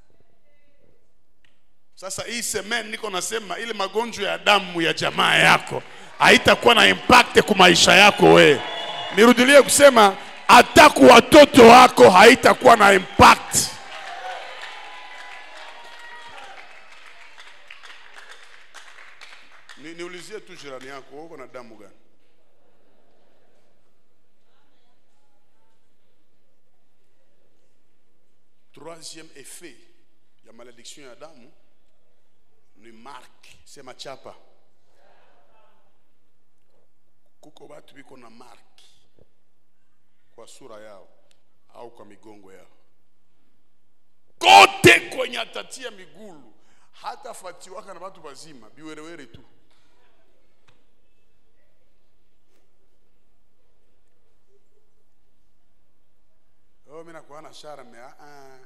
sasa hii semen niko nasema ile magonjwa ya damu ya jamaa yako haitakuwa na impact kwa maisha yako we nirudilie kusema hata kwa watoto wako haitakuwa na impact Ni, niulizie tu jirani yako uko na damu gani troisième effet ya malédiction ya damu ni mark sema chapa kuko batu biko na mark kwa sura yao au kwa migongo yao kote kwenye atatia migulu hata fatiwaka na batu bazima biwerewere tu oh, mi nakuwa na shara me ah, ah.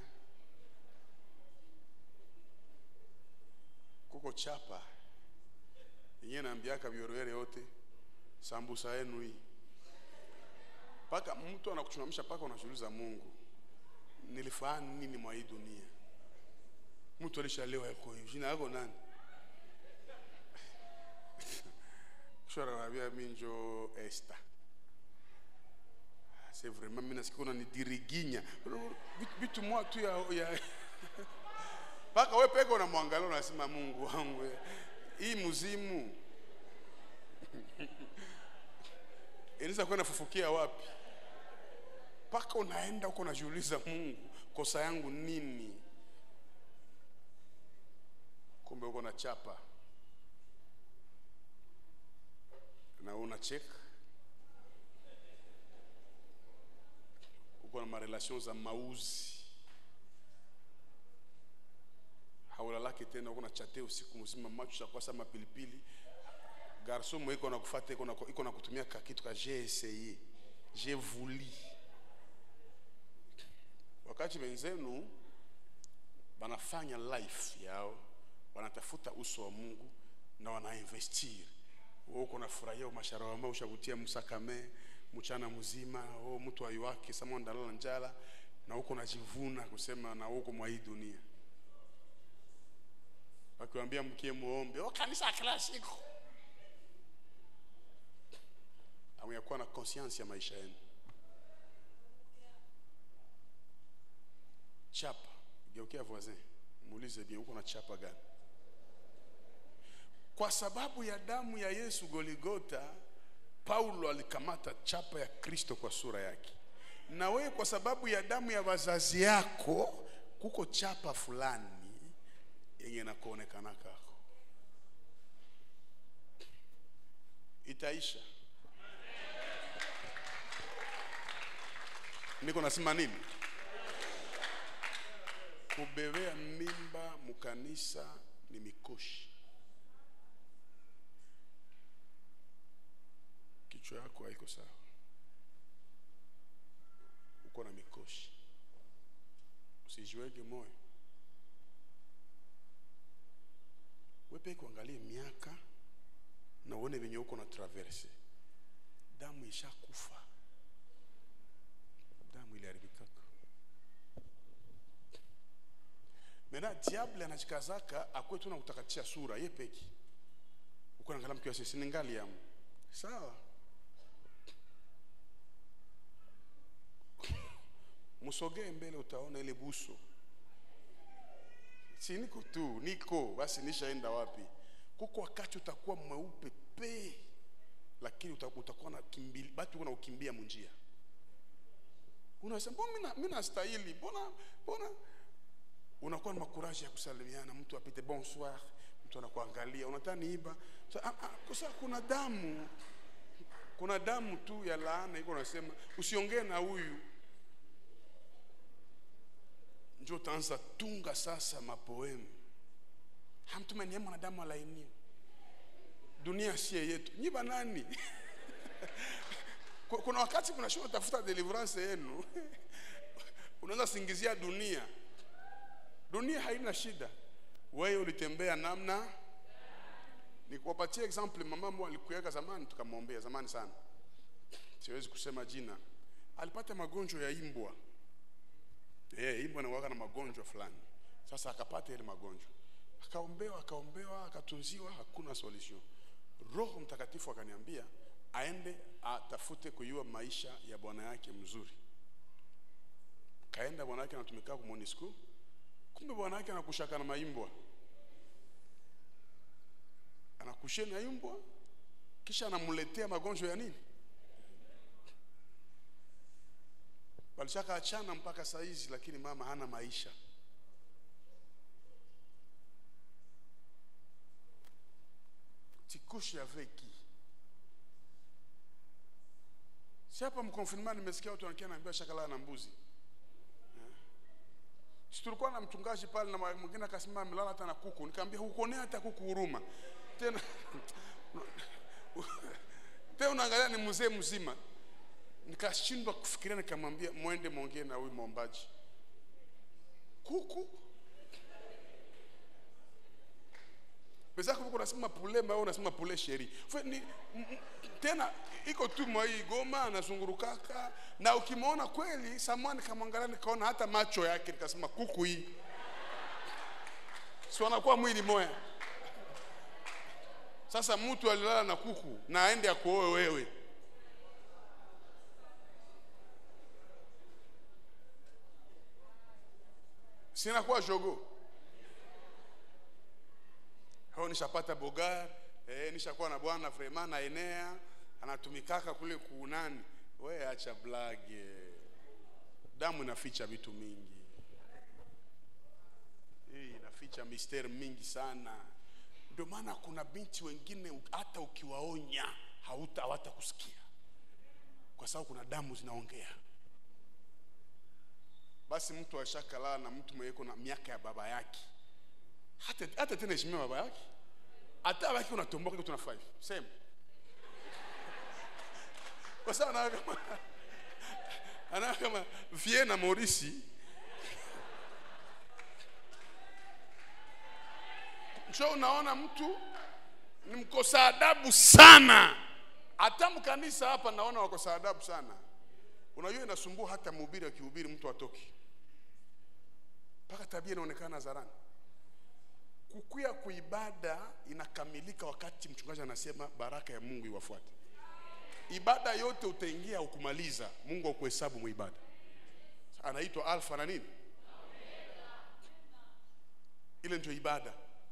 kuko chapa yenyewe naambiaka biwerewere yote sambusa yenu hii mpaka mtu anakuchunamisha mpaka unajiuliza mungu nilifahamu nini mwa hii dunia mtu alishalewa yako hivi jina yako nani shora anambia mi njo Esther c'est vraiment mimi nasikia unanidiriginya Vitu- vitu mwa tu ya, ya mpaka we peke unamwangalia unasema Mungu wangu we, hii mzimu inaweza kuwa inafufukia wapi mpaka unaenda huko unajiuliza Mungu kosa yangu nini kumbe uko na chapa na unacheka uko na marelation za mauzi haulalaki tena uko na chate usiku mzima macho chakwasa mapilipili garso mwe iko nakufata iko na- iko na kutumia ka kitu ka j'ai essayé j'ai voulu wakati wenzenu wanafanya life yao wanatafuta uso wa mungu na wanainvestir wewe uko nafurahia umashara wama ushavutia msakame mchana mzima o mtu ayuwake sama ndalala njala na huko najivuna kusema na huko mwa hii dunia wakiwambia mkie muombe o kanisa kila siku amuyakuwa na conscience ya maisha yenu chapa geukia voisin muulize bien uko na chapa gani kwa sababu ya damu ya yesu goligota paulo alikamata chapa ya kristo kwa sura yake na wewe kwa sababu ya damu ya wazazi yako kuko chapa fulani yenye nakuonekana kako itaisha niko nasema nini kubebea mimba mukanisa ni mikoshi kichwa yako haiko sawa uko na mikoshi usijiwege moyo wepe kuangalie miaka na uone venye uko na traverse damu ishakufa damu iliharibikaka mena diable anachikazaka akwe tu na kutakatisha sura ye peki uko naangalia mkiwa sisi ni ngali yamu sawa msogee mbele utaona ile buso si niko tu niko basi nishaenda wapi kuko wakati utakuwa mweupe pe lakini uta- utakuwa na kimbili batu na ukimbia munjia unasema mbona mimi na- mimi nastahili mbona mbona unakuwa na makuraji ya kusalimiana mtu apite bonsoir mtu anakuangalia unataka niiba Sa- ah, ah, kwa sababu kuna damu kuna damu tu ya laana iko nasema usiongee na huyu njo utaanza tunga sasa mapoemu mtume niye mwanadamu alainiwe dunia sie yetu nyi banani Ku- kuna wakati mnashuka tafuta deliverance yenu unaweza singizia dunia dunia haina shida wewe ulitembea namna nikuwapatie example mama mmoja alikuweka zamani tukamwombea zamani sana siwezi kusema jina alipata magonjwa ya imbwa eh imbwa anakuwa na magonjwa fulani sasa akapata ile magonjwa akaombewa akaombewa akatunziwa hakuna solution roho mtakatifu akaniambia aende atafute kujua maisha ya bwana yake mzuri kaenda bwana yake anatumika kwa Monisco kumbe bwana yake anakushaka na maimbwa anakushia na imbwa kisha anamletea magonjwa ya nini walishaka achana mpaka saa hizi lakini mama hana maisha tikushe avec qui si hapa mkonfinema nimesikia watu wanakia naambia shakala na mbuzi Eh. si tulikuwa na mchungaji pale na mwingine akasema amelala hata na kuku nikamwambia hukuonea hata kuku huruma tena tena unaangalia ni mzee mzima nikashindwa kufikiria nikamwambia mwende mwongee na huyu mwombaji kuku pesa kuku unasema pule mbao unasema pule sheri Fe, ni, m, m, tena iko tu mwa hii goma anazungurukaka na ukimwona kweli samani kamwangalia nikaona hata macho yake nikasema kuku hii si wanakuwa mwili moya sasa mtu alilala na kuku na aende akuoe wewe sinakuwa jogo au nishapata bogar eh, nishakuwa na bwana vraiment na enea anatumikaka kule kuunani we acha blage damu inaficha vitu mingi hii inaficha misteri mingi sana ndio maana kuna binti wengine u- hata ukiwaonya hauta hawata kusikia kwa sababu kuna damu zinaongea basi mtu ashakalala na mtu mwenye iko na miaka ya baba yake hata, hata tena heshimia baba yake hata baki unatomboka kitu na 5 same kwa sababu anaona kama anaona kama vie na Morisi njo unaona mtu ni mkosa adabu sana hata mkanisa hapa naona wakosa adabu sana unajua inasumbua hata mhubiri akihubiri mtu atoki mpaka tabia inaonekana hadharani kukuya kuibada inakamilika wakati mchungaji anasema baraka ya mungu iwafuate ibada yote utaingia ukumaliza mungu akuhesabu muibada anaitwa alfa na nini ile ndio ibada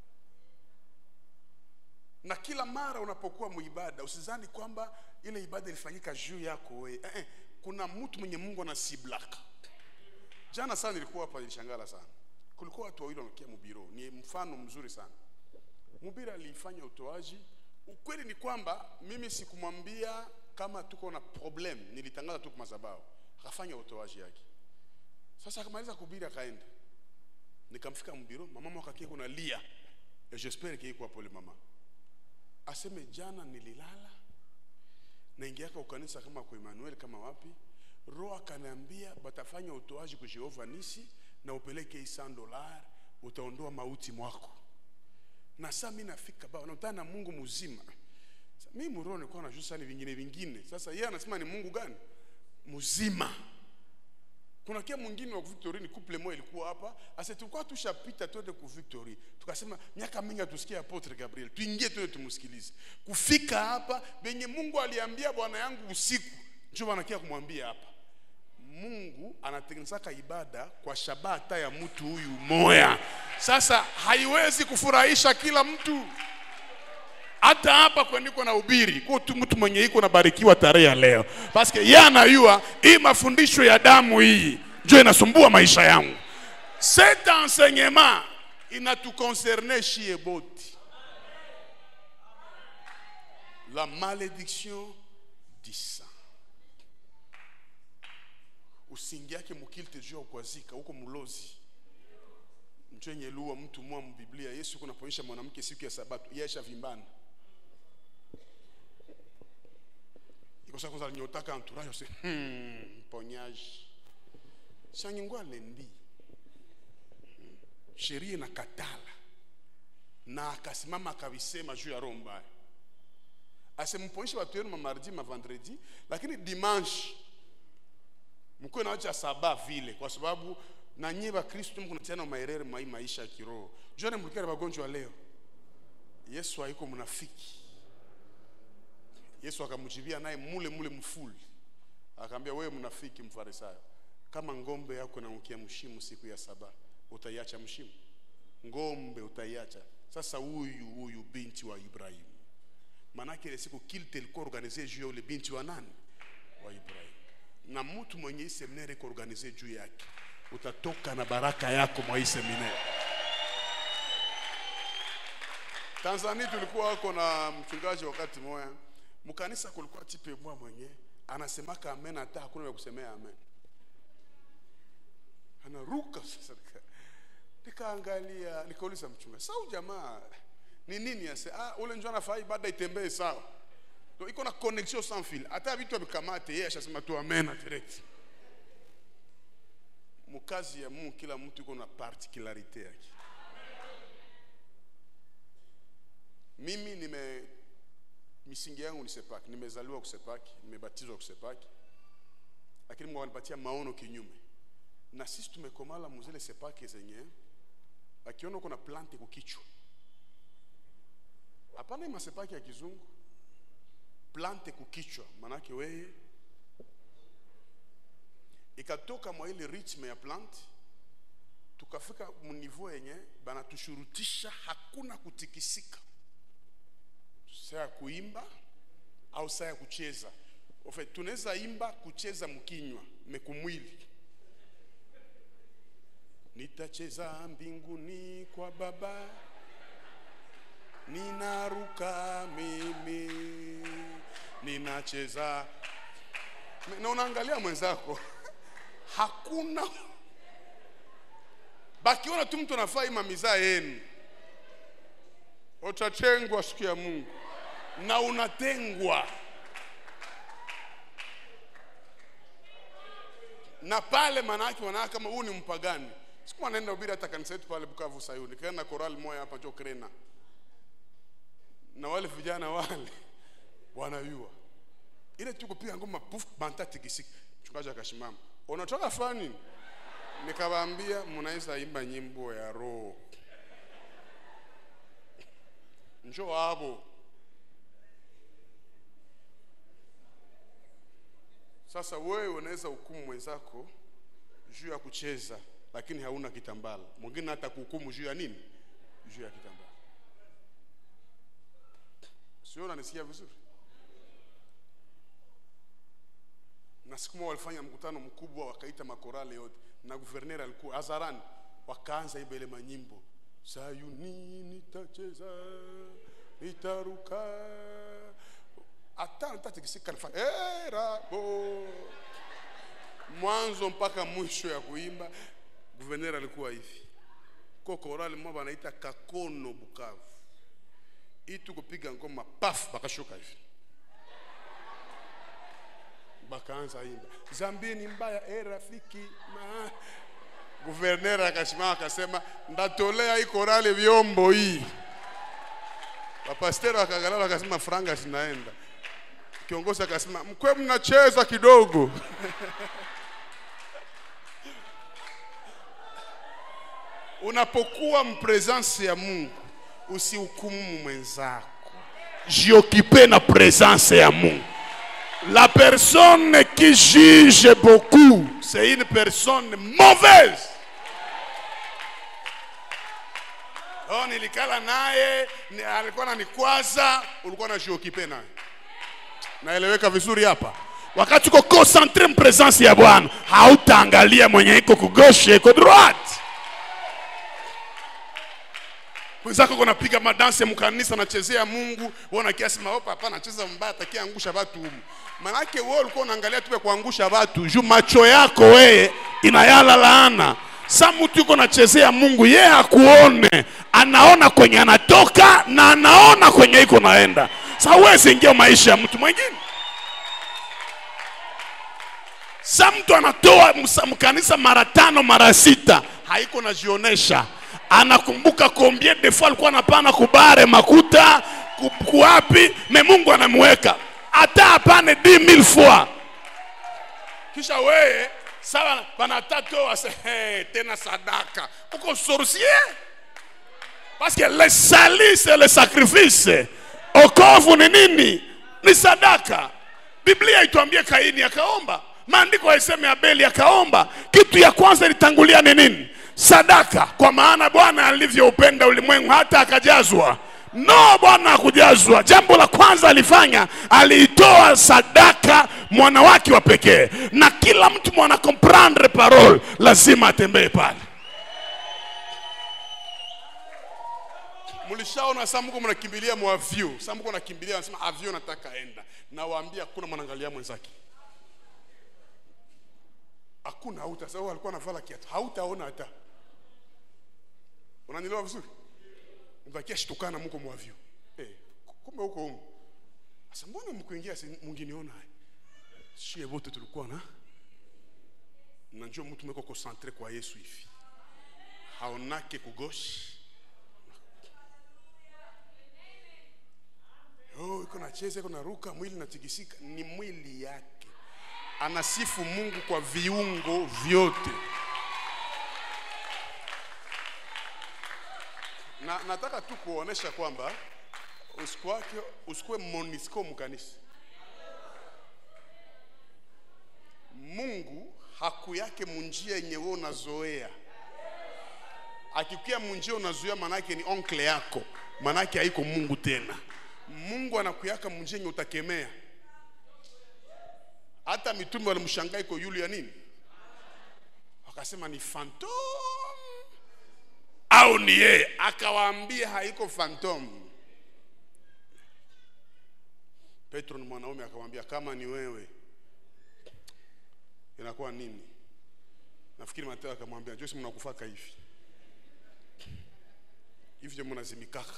na kila mara unapokuwa muibada usizani kwamba ile ibada ilifanyika juu yako wewe eh, eh, kuna mtu mwenye mungu anasiblaka jana sana nilikuwa hapa nilishangala sana kulikuwa watu wawili wanakia mubiro ni mfano mzuri sana mubiri alifanya utoaji ukweli ni kwamba mimi sikumwambia kama tuko na problem nilitangaza tu kwa madhabahu akafanya utoaji yake sasa akamaliza kubiri akaenda nikamfika mbiro mama mwakakie kuna lia et j'espère qu'il iko pole mama aseme jana nililala naingia kwa kanisa kama kwa Emmanuel kama wapi roho akaniambia batafanya utoaji kwa Jehova nisi na upeleke hii 100 dolar utaondoa mauti mwako na sasa mimi nafika baba nakutana na Mungu mzima Sasa mimi mroho nilikuwa najua sana vingine vingine sasa yeye anasema ni Mungu gani mzima kuna kia mwingine wa Victory ni couple moja ilikuwa hapa asa tulikuwa tushapita twende ku Victory tukasema miaka mingi hatusikia apotre Gabriel tuingie twende tumsikilize kufika hapa benye Mungu aliambia bwana yangu usiku ndio wanakia kumwambia hapa Mungu anatengenezaka ibada kwa shabata ya mtu huyu moya sasa haiwezi kufurahisha kila mtu hata hapa kwendiko na ubiri kwa tu mtu mwenye iko nabarikiwa tarehe ya leo paske yeye anayua hii mafundisho ya damu hii ndio inasumbua maisha yangu cet enseignement inatuconcerne shie boti la malédiction du sang usingiake mukilte juu ya ukwazika huko mulozi mchenye lua mtu mwa mbiblia yesu kunapoonyesha mwanamke siku ya sabato yesha vimbana ikosa kwanza alinyotaka entourage ose hmm, mponyaji shangingwa lendi Hmm. sheria inakatala na akasimama akavisema juu ya roho mbaya asimponyeshe watu wenu mamardi mavandredi lakini dimanche mkuwe nawacha saba vile kwa sababu na nyie bakristu mkunatiana maerere mai maisha ya kiroho juane mlikale wagonjwa leo yesu haiko mnafiki yesu akamjibia naye mule mule mfuli akaambia wewe mnafiki mfarisayo kama ngombe yako nanukia mshimu siku ya saba utaiacha mshimu ngombe utaiacha sasa huyu huyu binti wa ibrahimu manake ile siku kilte ilikuwa organize juu ya ule binti wa nani wa ibrahimu na mtu mwenye hii seminari iko organize juu yake utatoka na baraka yako mwa hii seminari tanzania tulikuwa wako na mchungaji wakati moya mkanisa kulikuwa tipe mwa mwenye anasemaka amen hata hakuna vya kusemea amen anaruka sasa nika- nikaangalia nikauliza mchungaji sau jamaa ni nini ase ah, ule njo anafaa ibada itembee sawa so, iko na connexion sans fil hata vitu avikamate yeye ashasema tu amen direct mukazi ya Mungu kila mtu iko na particularite yake mimi nime misingi yangu ni sepaki nimezaliwa kusepaki nimebatizwa kusepaki lakini Mungu anipatia maono kinyume na sisi tumekomala muzile sepaki zenye akiona uko na plante kukichwa hapana hii masepaki ya kizungu plante kukichwa manake weye ikatoka mwa ile ritme ya plant tukafika mniveau yenye banatushurutisha hakuna kutikisika saa ya kuimba au saa ya kucheza En fait, tunaweza imba kucheza mkinywa mekumwili nitacheza mbinguni kwa baba ninaruka mimi ninacheza na unaangalia mwenzako hakuna bakiona tu mtu anafaa ima mizaa yenu utatengwa siku ya mungu na unatengwa na pale manake wanaaka kama huu ni mpagani siku anaenda ubiri hata kanisa yetu pale bukavu sayuni kaenda korali moya hapa jo krena na wale vijana wale wanayua ile tu kupiga ngoma puf banta tikisiki mchungaji akashimama unatoka fani nikawaambia mnaweza imba nyimbo ya roho njoo hapo sasa wewe unaweza hukumu mwenzako juu ya kucheza lakini hauna kitambala mwingine hata kuhukumu juu ya nini juu ya kitambala sio unanisikia vizuri na siku moja walifanya mkutano mkubwa wakaita makorale yote na guverner alikuwa hadharani wakaanza iba ile manyimbo sayuni nitacheza nitaruka hata nitatikisika nifanya hey, rabo mwanzo mpaka mwisho ya kuimba guverner alikuwa hivi ko korali mmoja wanaita kakono bukavu itu kupiga ngoma paf bakashuka hivi bakaanza imba zambi ni mbaya e rafiki ma guverner akasimama akasema ndatolea hii korali vyombo hii wapasteri wakaangalia wakasema franga zinaenda kiongozi akasema mkwe mnacheza kidogo unapokuwa mpresence ya mungu usihukumu mwenzako jiokipe na presence ya mungu la personne qui juge beaucoup c'est une personne mauvaise oh, nilikala naye ni, alikuwa nanikwaza ulikuwa na jiokipe naye naeleweka vizuri hapa wakati uko concentre mpresence ya bwana hautaangalia mwenye iko kugoshe iko droite mwenzako kunapiga madansi ya mkanisa anachezea mungu uona kiasi maopa hapa anacheza mbaya atakia angusha watu humu manake wewe ulikuwa unaangalia tu ya kuangusha watu juu macho yako wewe inayala laana sa mtu yuko nachezea mungu yeye akuone anaona kwenye anatoka na anaona kwenye iko naenda sa huwezi ingia maisha ya mtu mwingine sa mtu anatoa msa- mkanisa mara tano mara sita haiko najionesha anakumbuka combien de fois alikuwa anapana kubare makuta ku- kuwapi me mungu anamweka hata apane 10000 fois kisha weye sawa banatatoa se hey, tena sadaka uko sorcier parce que le sali c'est le sacrifice okovu ni nini ni sadaka biblia ituambie kaini akaomba maandiko yaiseme abeli akaomba kitu ya kwanza ilitangulia ni nini sadaka kwa maana bwana alivyoupenda ulimwengu hata akajazwa no bwana hakujazwa jambo la kwanza alifanya aliitoa sadaka mwana wake wa pekee na kila mtu mwana comprendre parole lazima atembee pale mlishaona saa mko mnakimbilia mwavyo saa mko nakimbilia anasema avyo nataka enda nawaambia hakuna mwanaangalia mwenzake hakuna hauta sababu alikuwa anavala kiatu hautaona hata unanielewa vizuri mbakia shtukana mko mwavyo eh kumbe huko huko sasa mbona mkuingia si munginiona shie wote tulikuwa na najua mtu meko concentre kwa Yesu hivi haonake kugoshi Oh, iko nacheza iko naruka mwili natikisika ni mwili yake anasifu mungu kwa viungo vyote na nataka tu kuonesha kwamba usikuwake usikuwe monisco mkanisa mungu hakuyake munjia yenye wewe unazoea akikia munjia unazoea manake ni onkle yako manake haiko mungu tena mungu anakuyaka munjia yenye utakemea hata mitume walimshangaa iko yulu ya nini wakasema ni phantom au ni yeye akawaambia haiko phantom petro ni mwanaume akamwambia kama ni wewe inakuwa nini nafikiri mateo akamwambia josi mnakufaka hivi hivi ndio mnazimikaka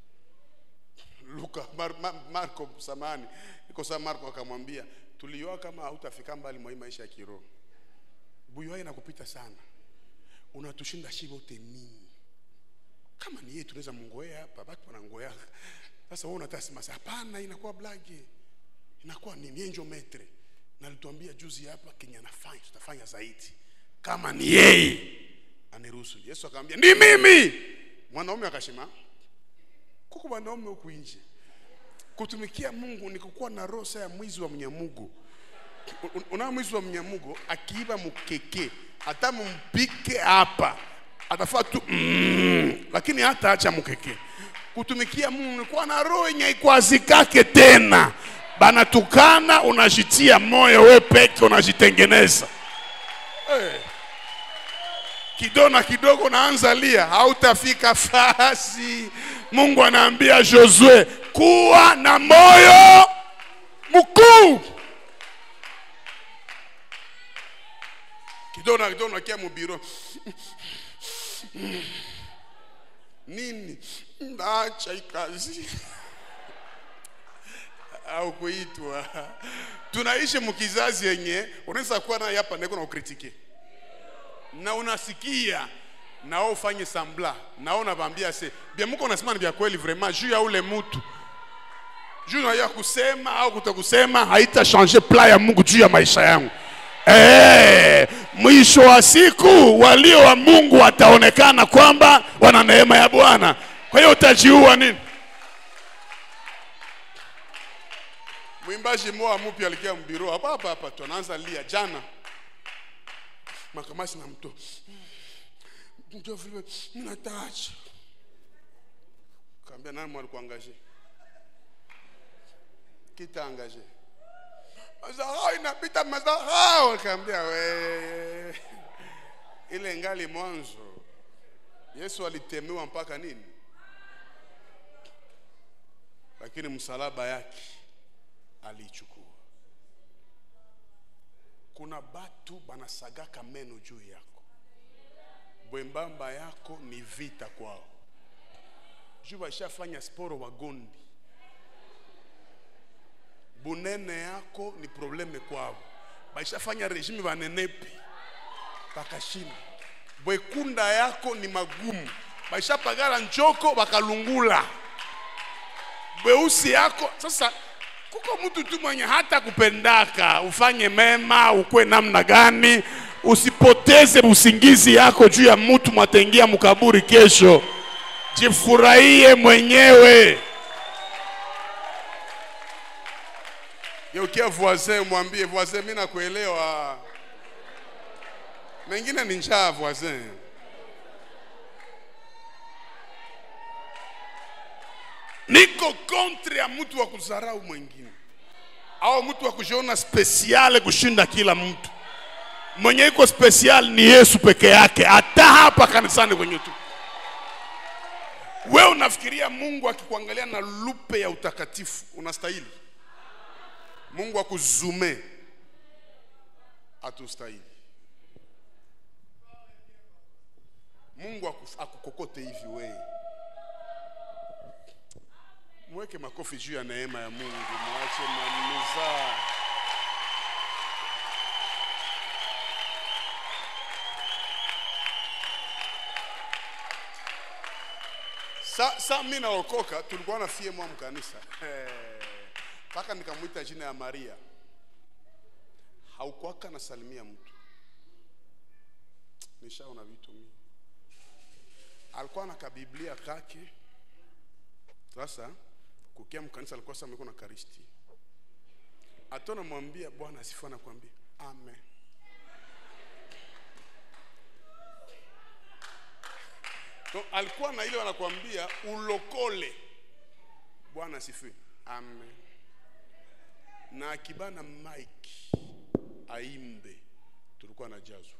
luka Mar, Mar, marko samani iko saa marko akamwambia tulioa kama hautafika mbali mwa hii maisha ya kiroho buyua inakupita sana unatushinda shi wote nini kama ni yeye tunaweza mungoea hapa batu wanangoea sasa wewe unataka sema hapana inakuwa blage inakuwa nini enjo metre na alituambia juzi hapa kenye anafanya tutafanya zaidi kama ni yeye aniruhusu yesu akamwambia ni mimi mwanaume akasema kuko wanaume huku nje kutumikia mungu ni kukuwa na roho saa ya mwizi wa mnyamugo Un- una mwizi wa mnyamugo akiiba mukeke hata mumpike hapa atafaa tu mm, lakini hata acha mukeke kutumikia mungu ni kuwa na roho yenye ikwazikake tena banatukana unajitia moyo we peke unajitengeneza hey kidogo na kidogo naanza lia hautafika fasi mungu anaambia josue kuwa na moyo mkuu kidogo na kidogo nakia mubiro nini naacha ikazi au kuitwa tunaishi mkizazi yenye unaweza kuwa naye hapa ndiko na ukritike na unasikia nao ufanye sambla nao unavambia se bia muko unasema ni vya kweli vraiment juu ya ule mutu juu ya kusema au kutokusema haita changer pla ya mungu juu ya maisha yangu Eh, mwisho wa siku walio wa mungu wataonekana kwamba wana neema ya bwana kwa hiyo utajiua nini mwimbaji moa mupya alikia mbiro hapa hapa hapa tu anaanza lia jana makamasi na mto ndio vile mnatacha kaambia nani mwali kuangaje kita angaje mazahao inapita mazahao kaambia we ile ngali mwanzo yesu alitemewa mpaka nini lakini msalaba yake aliichukua kuna batu banasagaka meno juu yako bwembamba yako ni vita kwao juu baishafanya sporo wagondi bunene yako ni probleme kwao baishafanya regime banenepi bakashinda bwekunda yako ni magumu baishapagala njoko bakalungula bweusi yako sasa kuko mtu tu mwenye hata kupendaka ufanye mema ukwe namna gani usipoteze usingizi yako juu ya mtu mwatengia mkaburi kesho jifurahie mwenyewe geukia voisin mwambie voisin mi nakuelewa mengine ni njaa voisin niko kontre ya mtu wa kudharau mwingine au mtu wa kujiona spesiale kushinda kila mtu mwenye iko spesial ni yesu peke yake hata hapa kanisani kwenye tu wewe unafikiria mungu akikuangalia na lupe ya utakatifu unastahili mungu akuzume hatustahili mungu aku- akukokote hivi wee mweke makofi juu ya neema ya mungu mwache manuza sa, sa mi naokoka tulikuwa na fie mwa mkanisa mpaka nikamwita jina ya maria haukwaka nasalimia mtu nishaona vitu mingi alikuwa na kabiblia kake sasa kukia mkanisa alikuwa sasa amekuwa na karisti hata namwambia bwana asifu anakwambia amen so, alikuwa na ile wanakwambia ulokole bwana asifiwe amen na akibana mike aimbe tulikuwa na jazo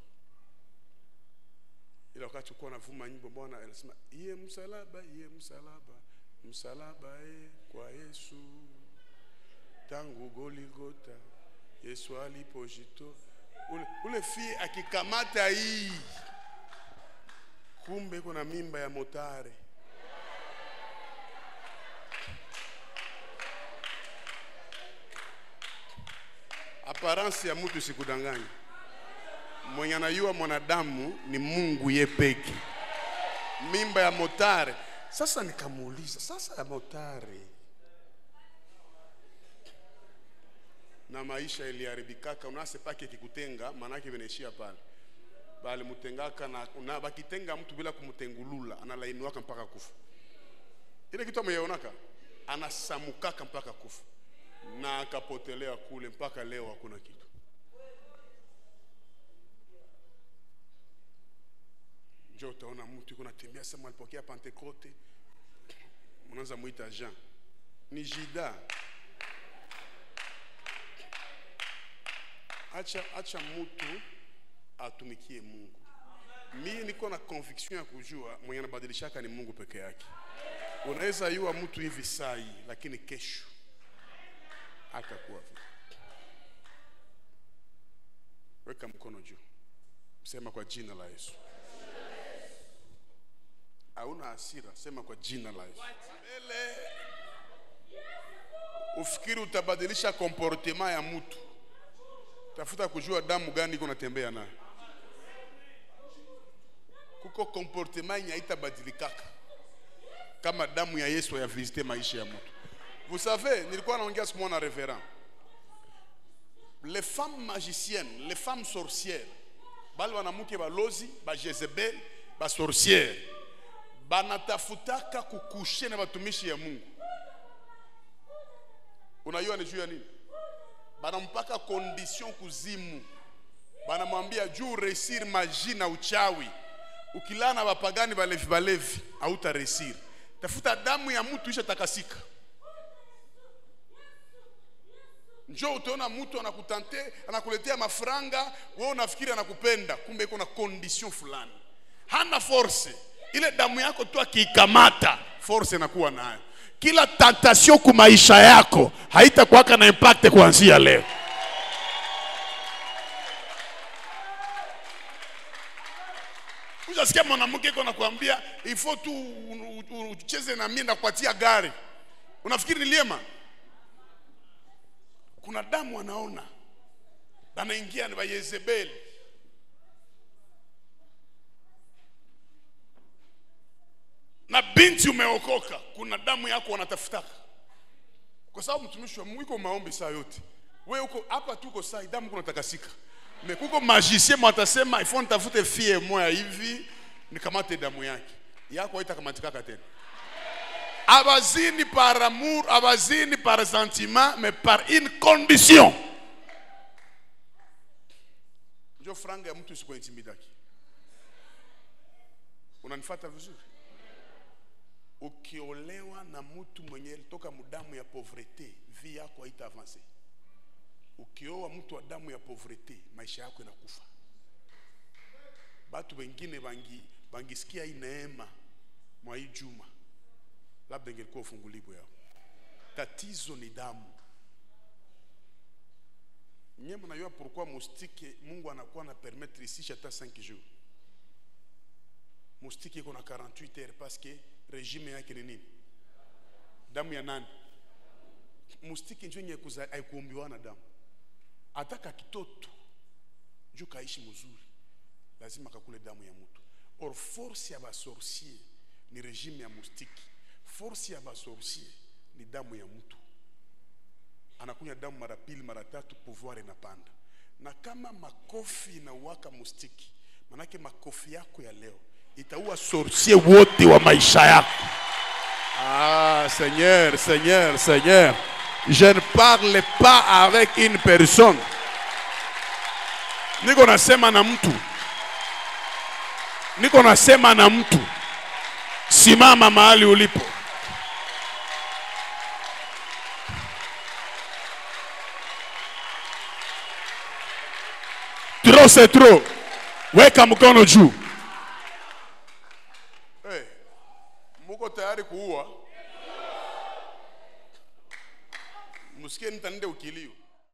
ila wakati tulikuwa navuma nyimbo bwana anasema iye msalaba iye msalaba msalaba e kwa yesu tangu goligota yesu alipojito ule, ule fie akikamata hii kumbe iko na mimba ya motare aparansi ya mtu sikudanganya mwenye anayua mwanadamu ni mungu ye peke mimba ya motare sasa nikamuuliza sasa ya motare na maisha iliharibikaka unase pake kikutenga maanake vinaishia pale balimutengaka na, na bakitenga mtu bila kumtengulula analainuaka mpaka kufa ile kitu ameionaka anasamukaka mpaka kufa na akapotelea kule mpaka leo hakuna kitu njo utaona mtu iko natembea sema alipokea pentekote mnaanza mwita jean ni jida acha acha mtu atumikie mungu mie niko na conviction ya kujua mwenye anabadilishaka ni mungu peke yake unaweza yua mtu hivi saa hii lakini kesho atakuwa vile weka mkono juu sema kwa jina la yesu hauna hasira sema kwa jina la yesu mbele ufikiri utabadilisha komportema ya mtu tafuta kujua damu gani iko natembea nayo kuko komportema yenye haitabadilikaka kama damu ya yesu yavisite maisha ya mtu vous savez nilikuwa naongea siku moja na reverend les femmes magiciennes les femmes sorcières bale banamuke balozi bajezebel basorcière banatafutaka kukushe na batumishi ya mungu unajua ni juu ya nini banampaka condition kuzimu banamwambia juu resir maji na uchawi ukilaa na bapagani balevi balevi hauta resir tafuta damu ya mtu isha takasika njo utaona mtu anakutante anakuletea mafranga wewe unafikiri anakupenda kumbe iko na condition fulani hana force ile damu yako tu akiikamata force inakuwa nayo kila tentation ku maisha yako haitakuwaka na impact kuanzia leo Ushasikia mwanamke iko nakwambia ifo tu u- u- u- ucheze na mimi nakupatia gari. Unafikiri ni liema? Kuna damu anaona banaingia ni Bayezebeli. Na binti umeokoka, kuna damu yako wanatafutaka, kwa sababu mtumishi wa Mungu iko maombi saa yote. We uko hapa, tuko saa damu kuna takasika me kuko magicien mwatasema ifo nitafute fie moya hivi nikamate damu yake yako haitakamatikaka tena abazini par amour abazini par sentiment mais par une condition njo franga ya mtu isikuintimidaki unanifata vizuri ukiolewa na mtu mwenye toka mudamu ya pauvreté vi yako haita avance ukioa mtu wa damu ya povrete maisha yako inakufa batu wengine bangi bangisikia hii neema mwa hii juma labda ingelikuwa ufungulivu yao tatizo ni damu nye mnajua pourquoi mustike mungu anakuwa na permettre ici hata 5 jours mustike iko na 48 heures parce que regime yake ni nini damu ya nani mustike njo yenye kuza- haikuumbiwa na damu ataka kitoto juu kaishi mzuri lazima kakule damu ya mtu or force ya basorcier ni regime ya mustiki force ya basorcier ni damu ya mtu anakunywa damu mara pili mara tatu pouvoir inapanda na kama makofi inauaka mustiki manake makofi yako ya leo itaua sorcier wote wa maisha yako Ah, Seigneur, Seigneur, Seigneur. Je ne parle pas avec une personne. Niko nasema na mtu. Niko nasema na mtu. Simama mahali ulipo. Trop c'est trop. Weka mkono juu. Hey, muko tayari kuua? Msikie nitanende ukilio.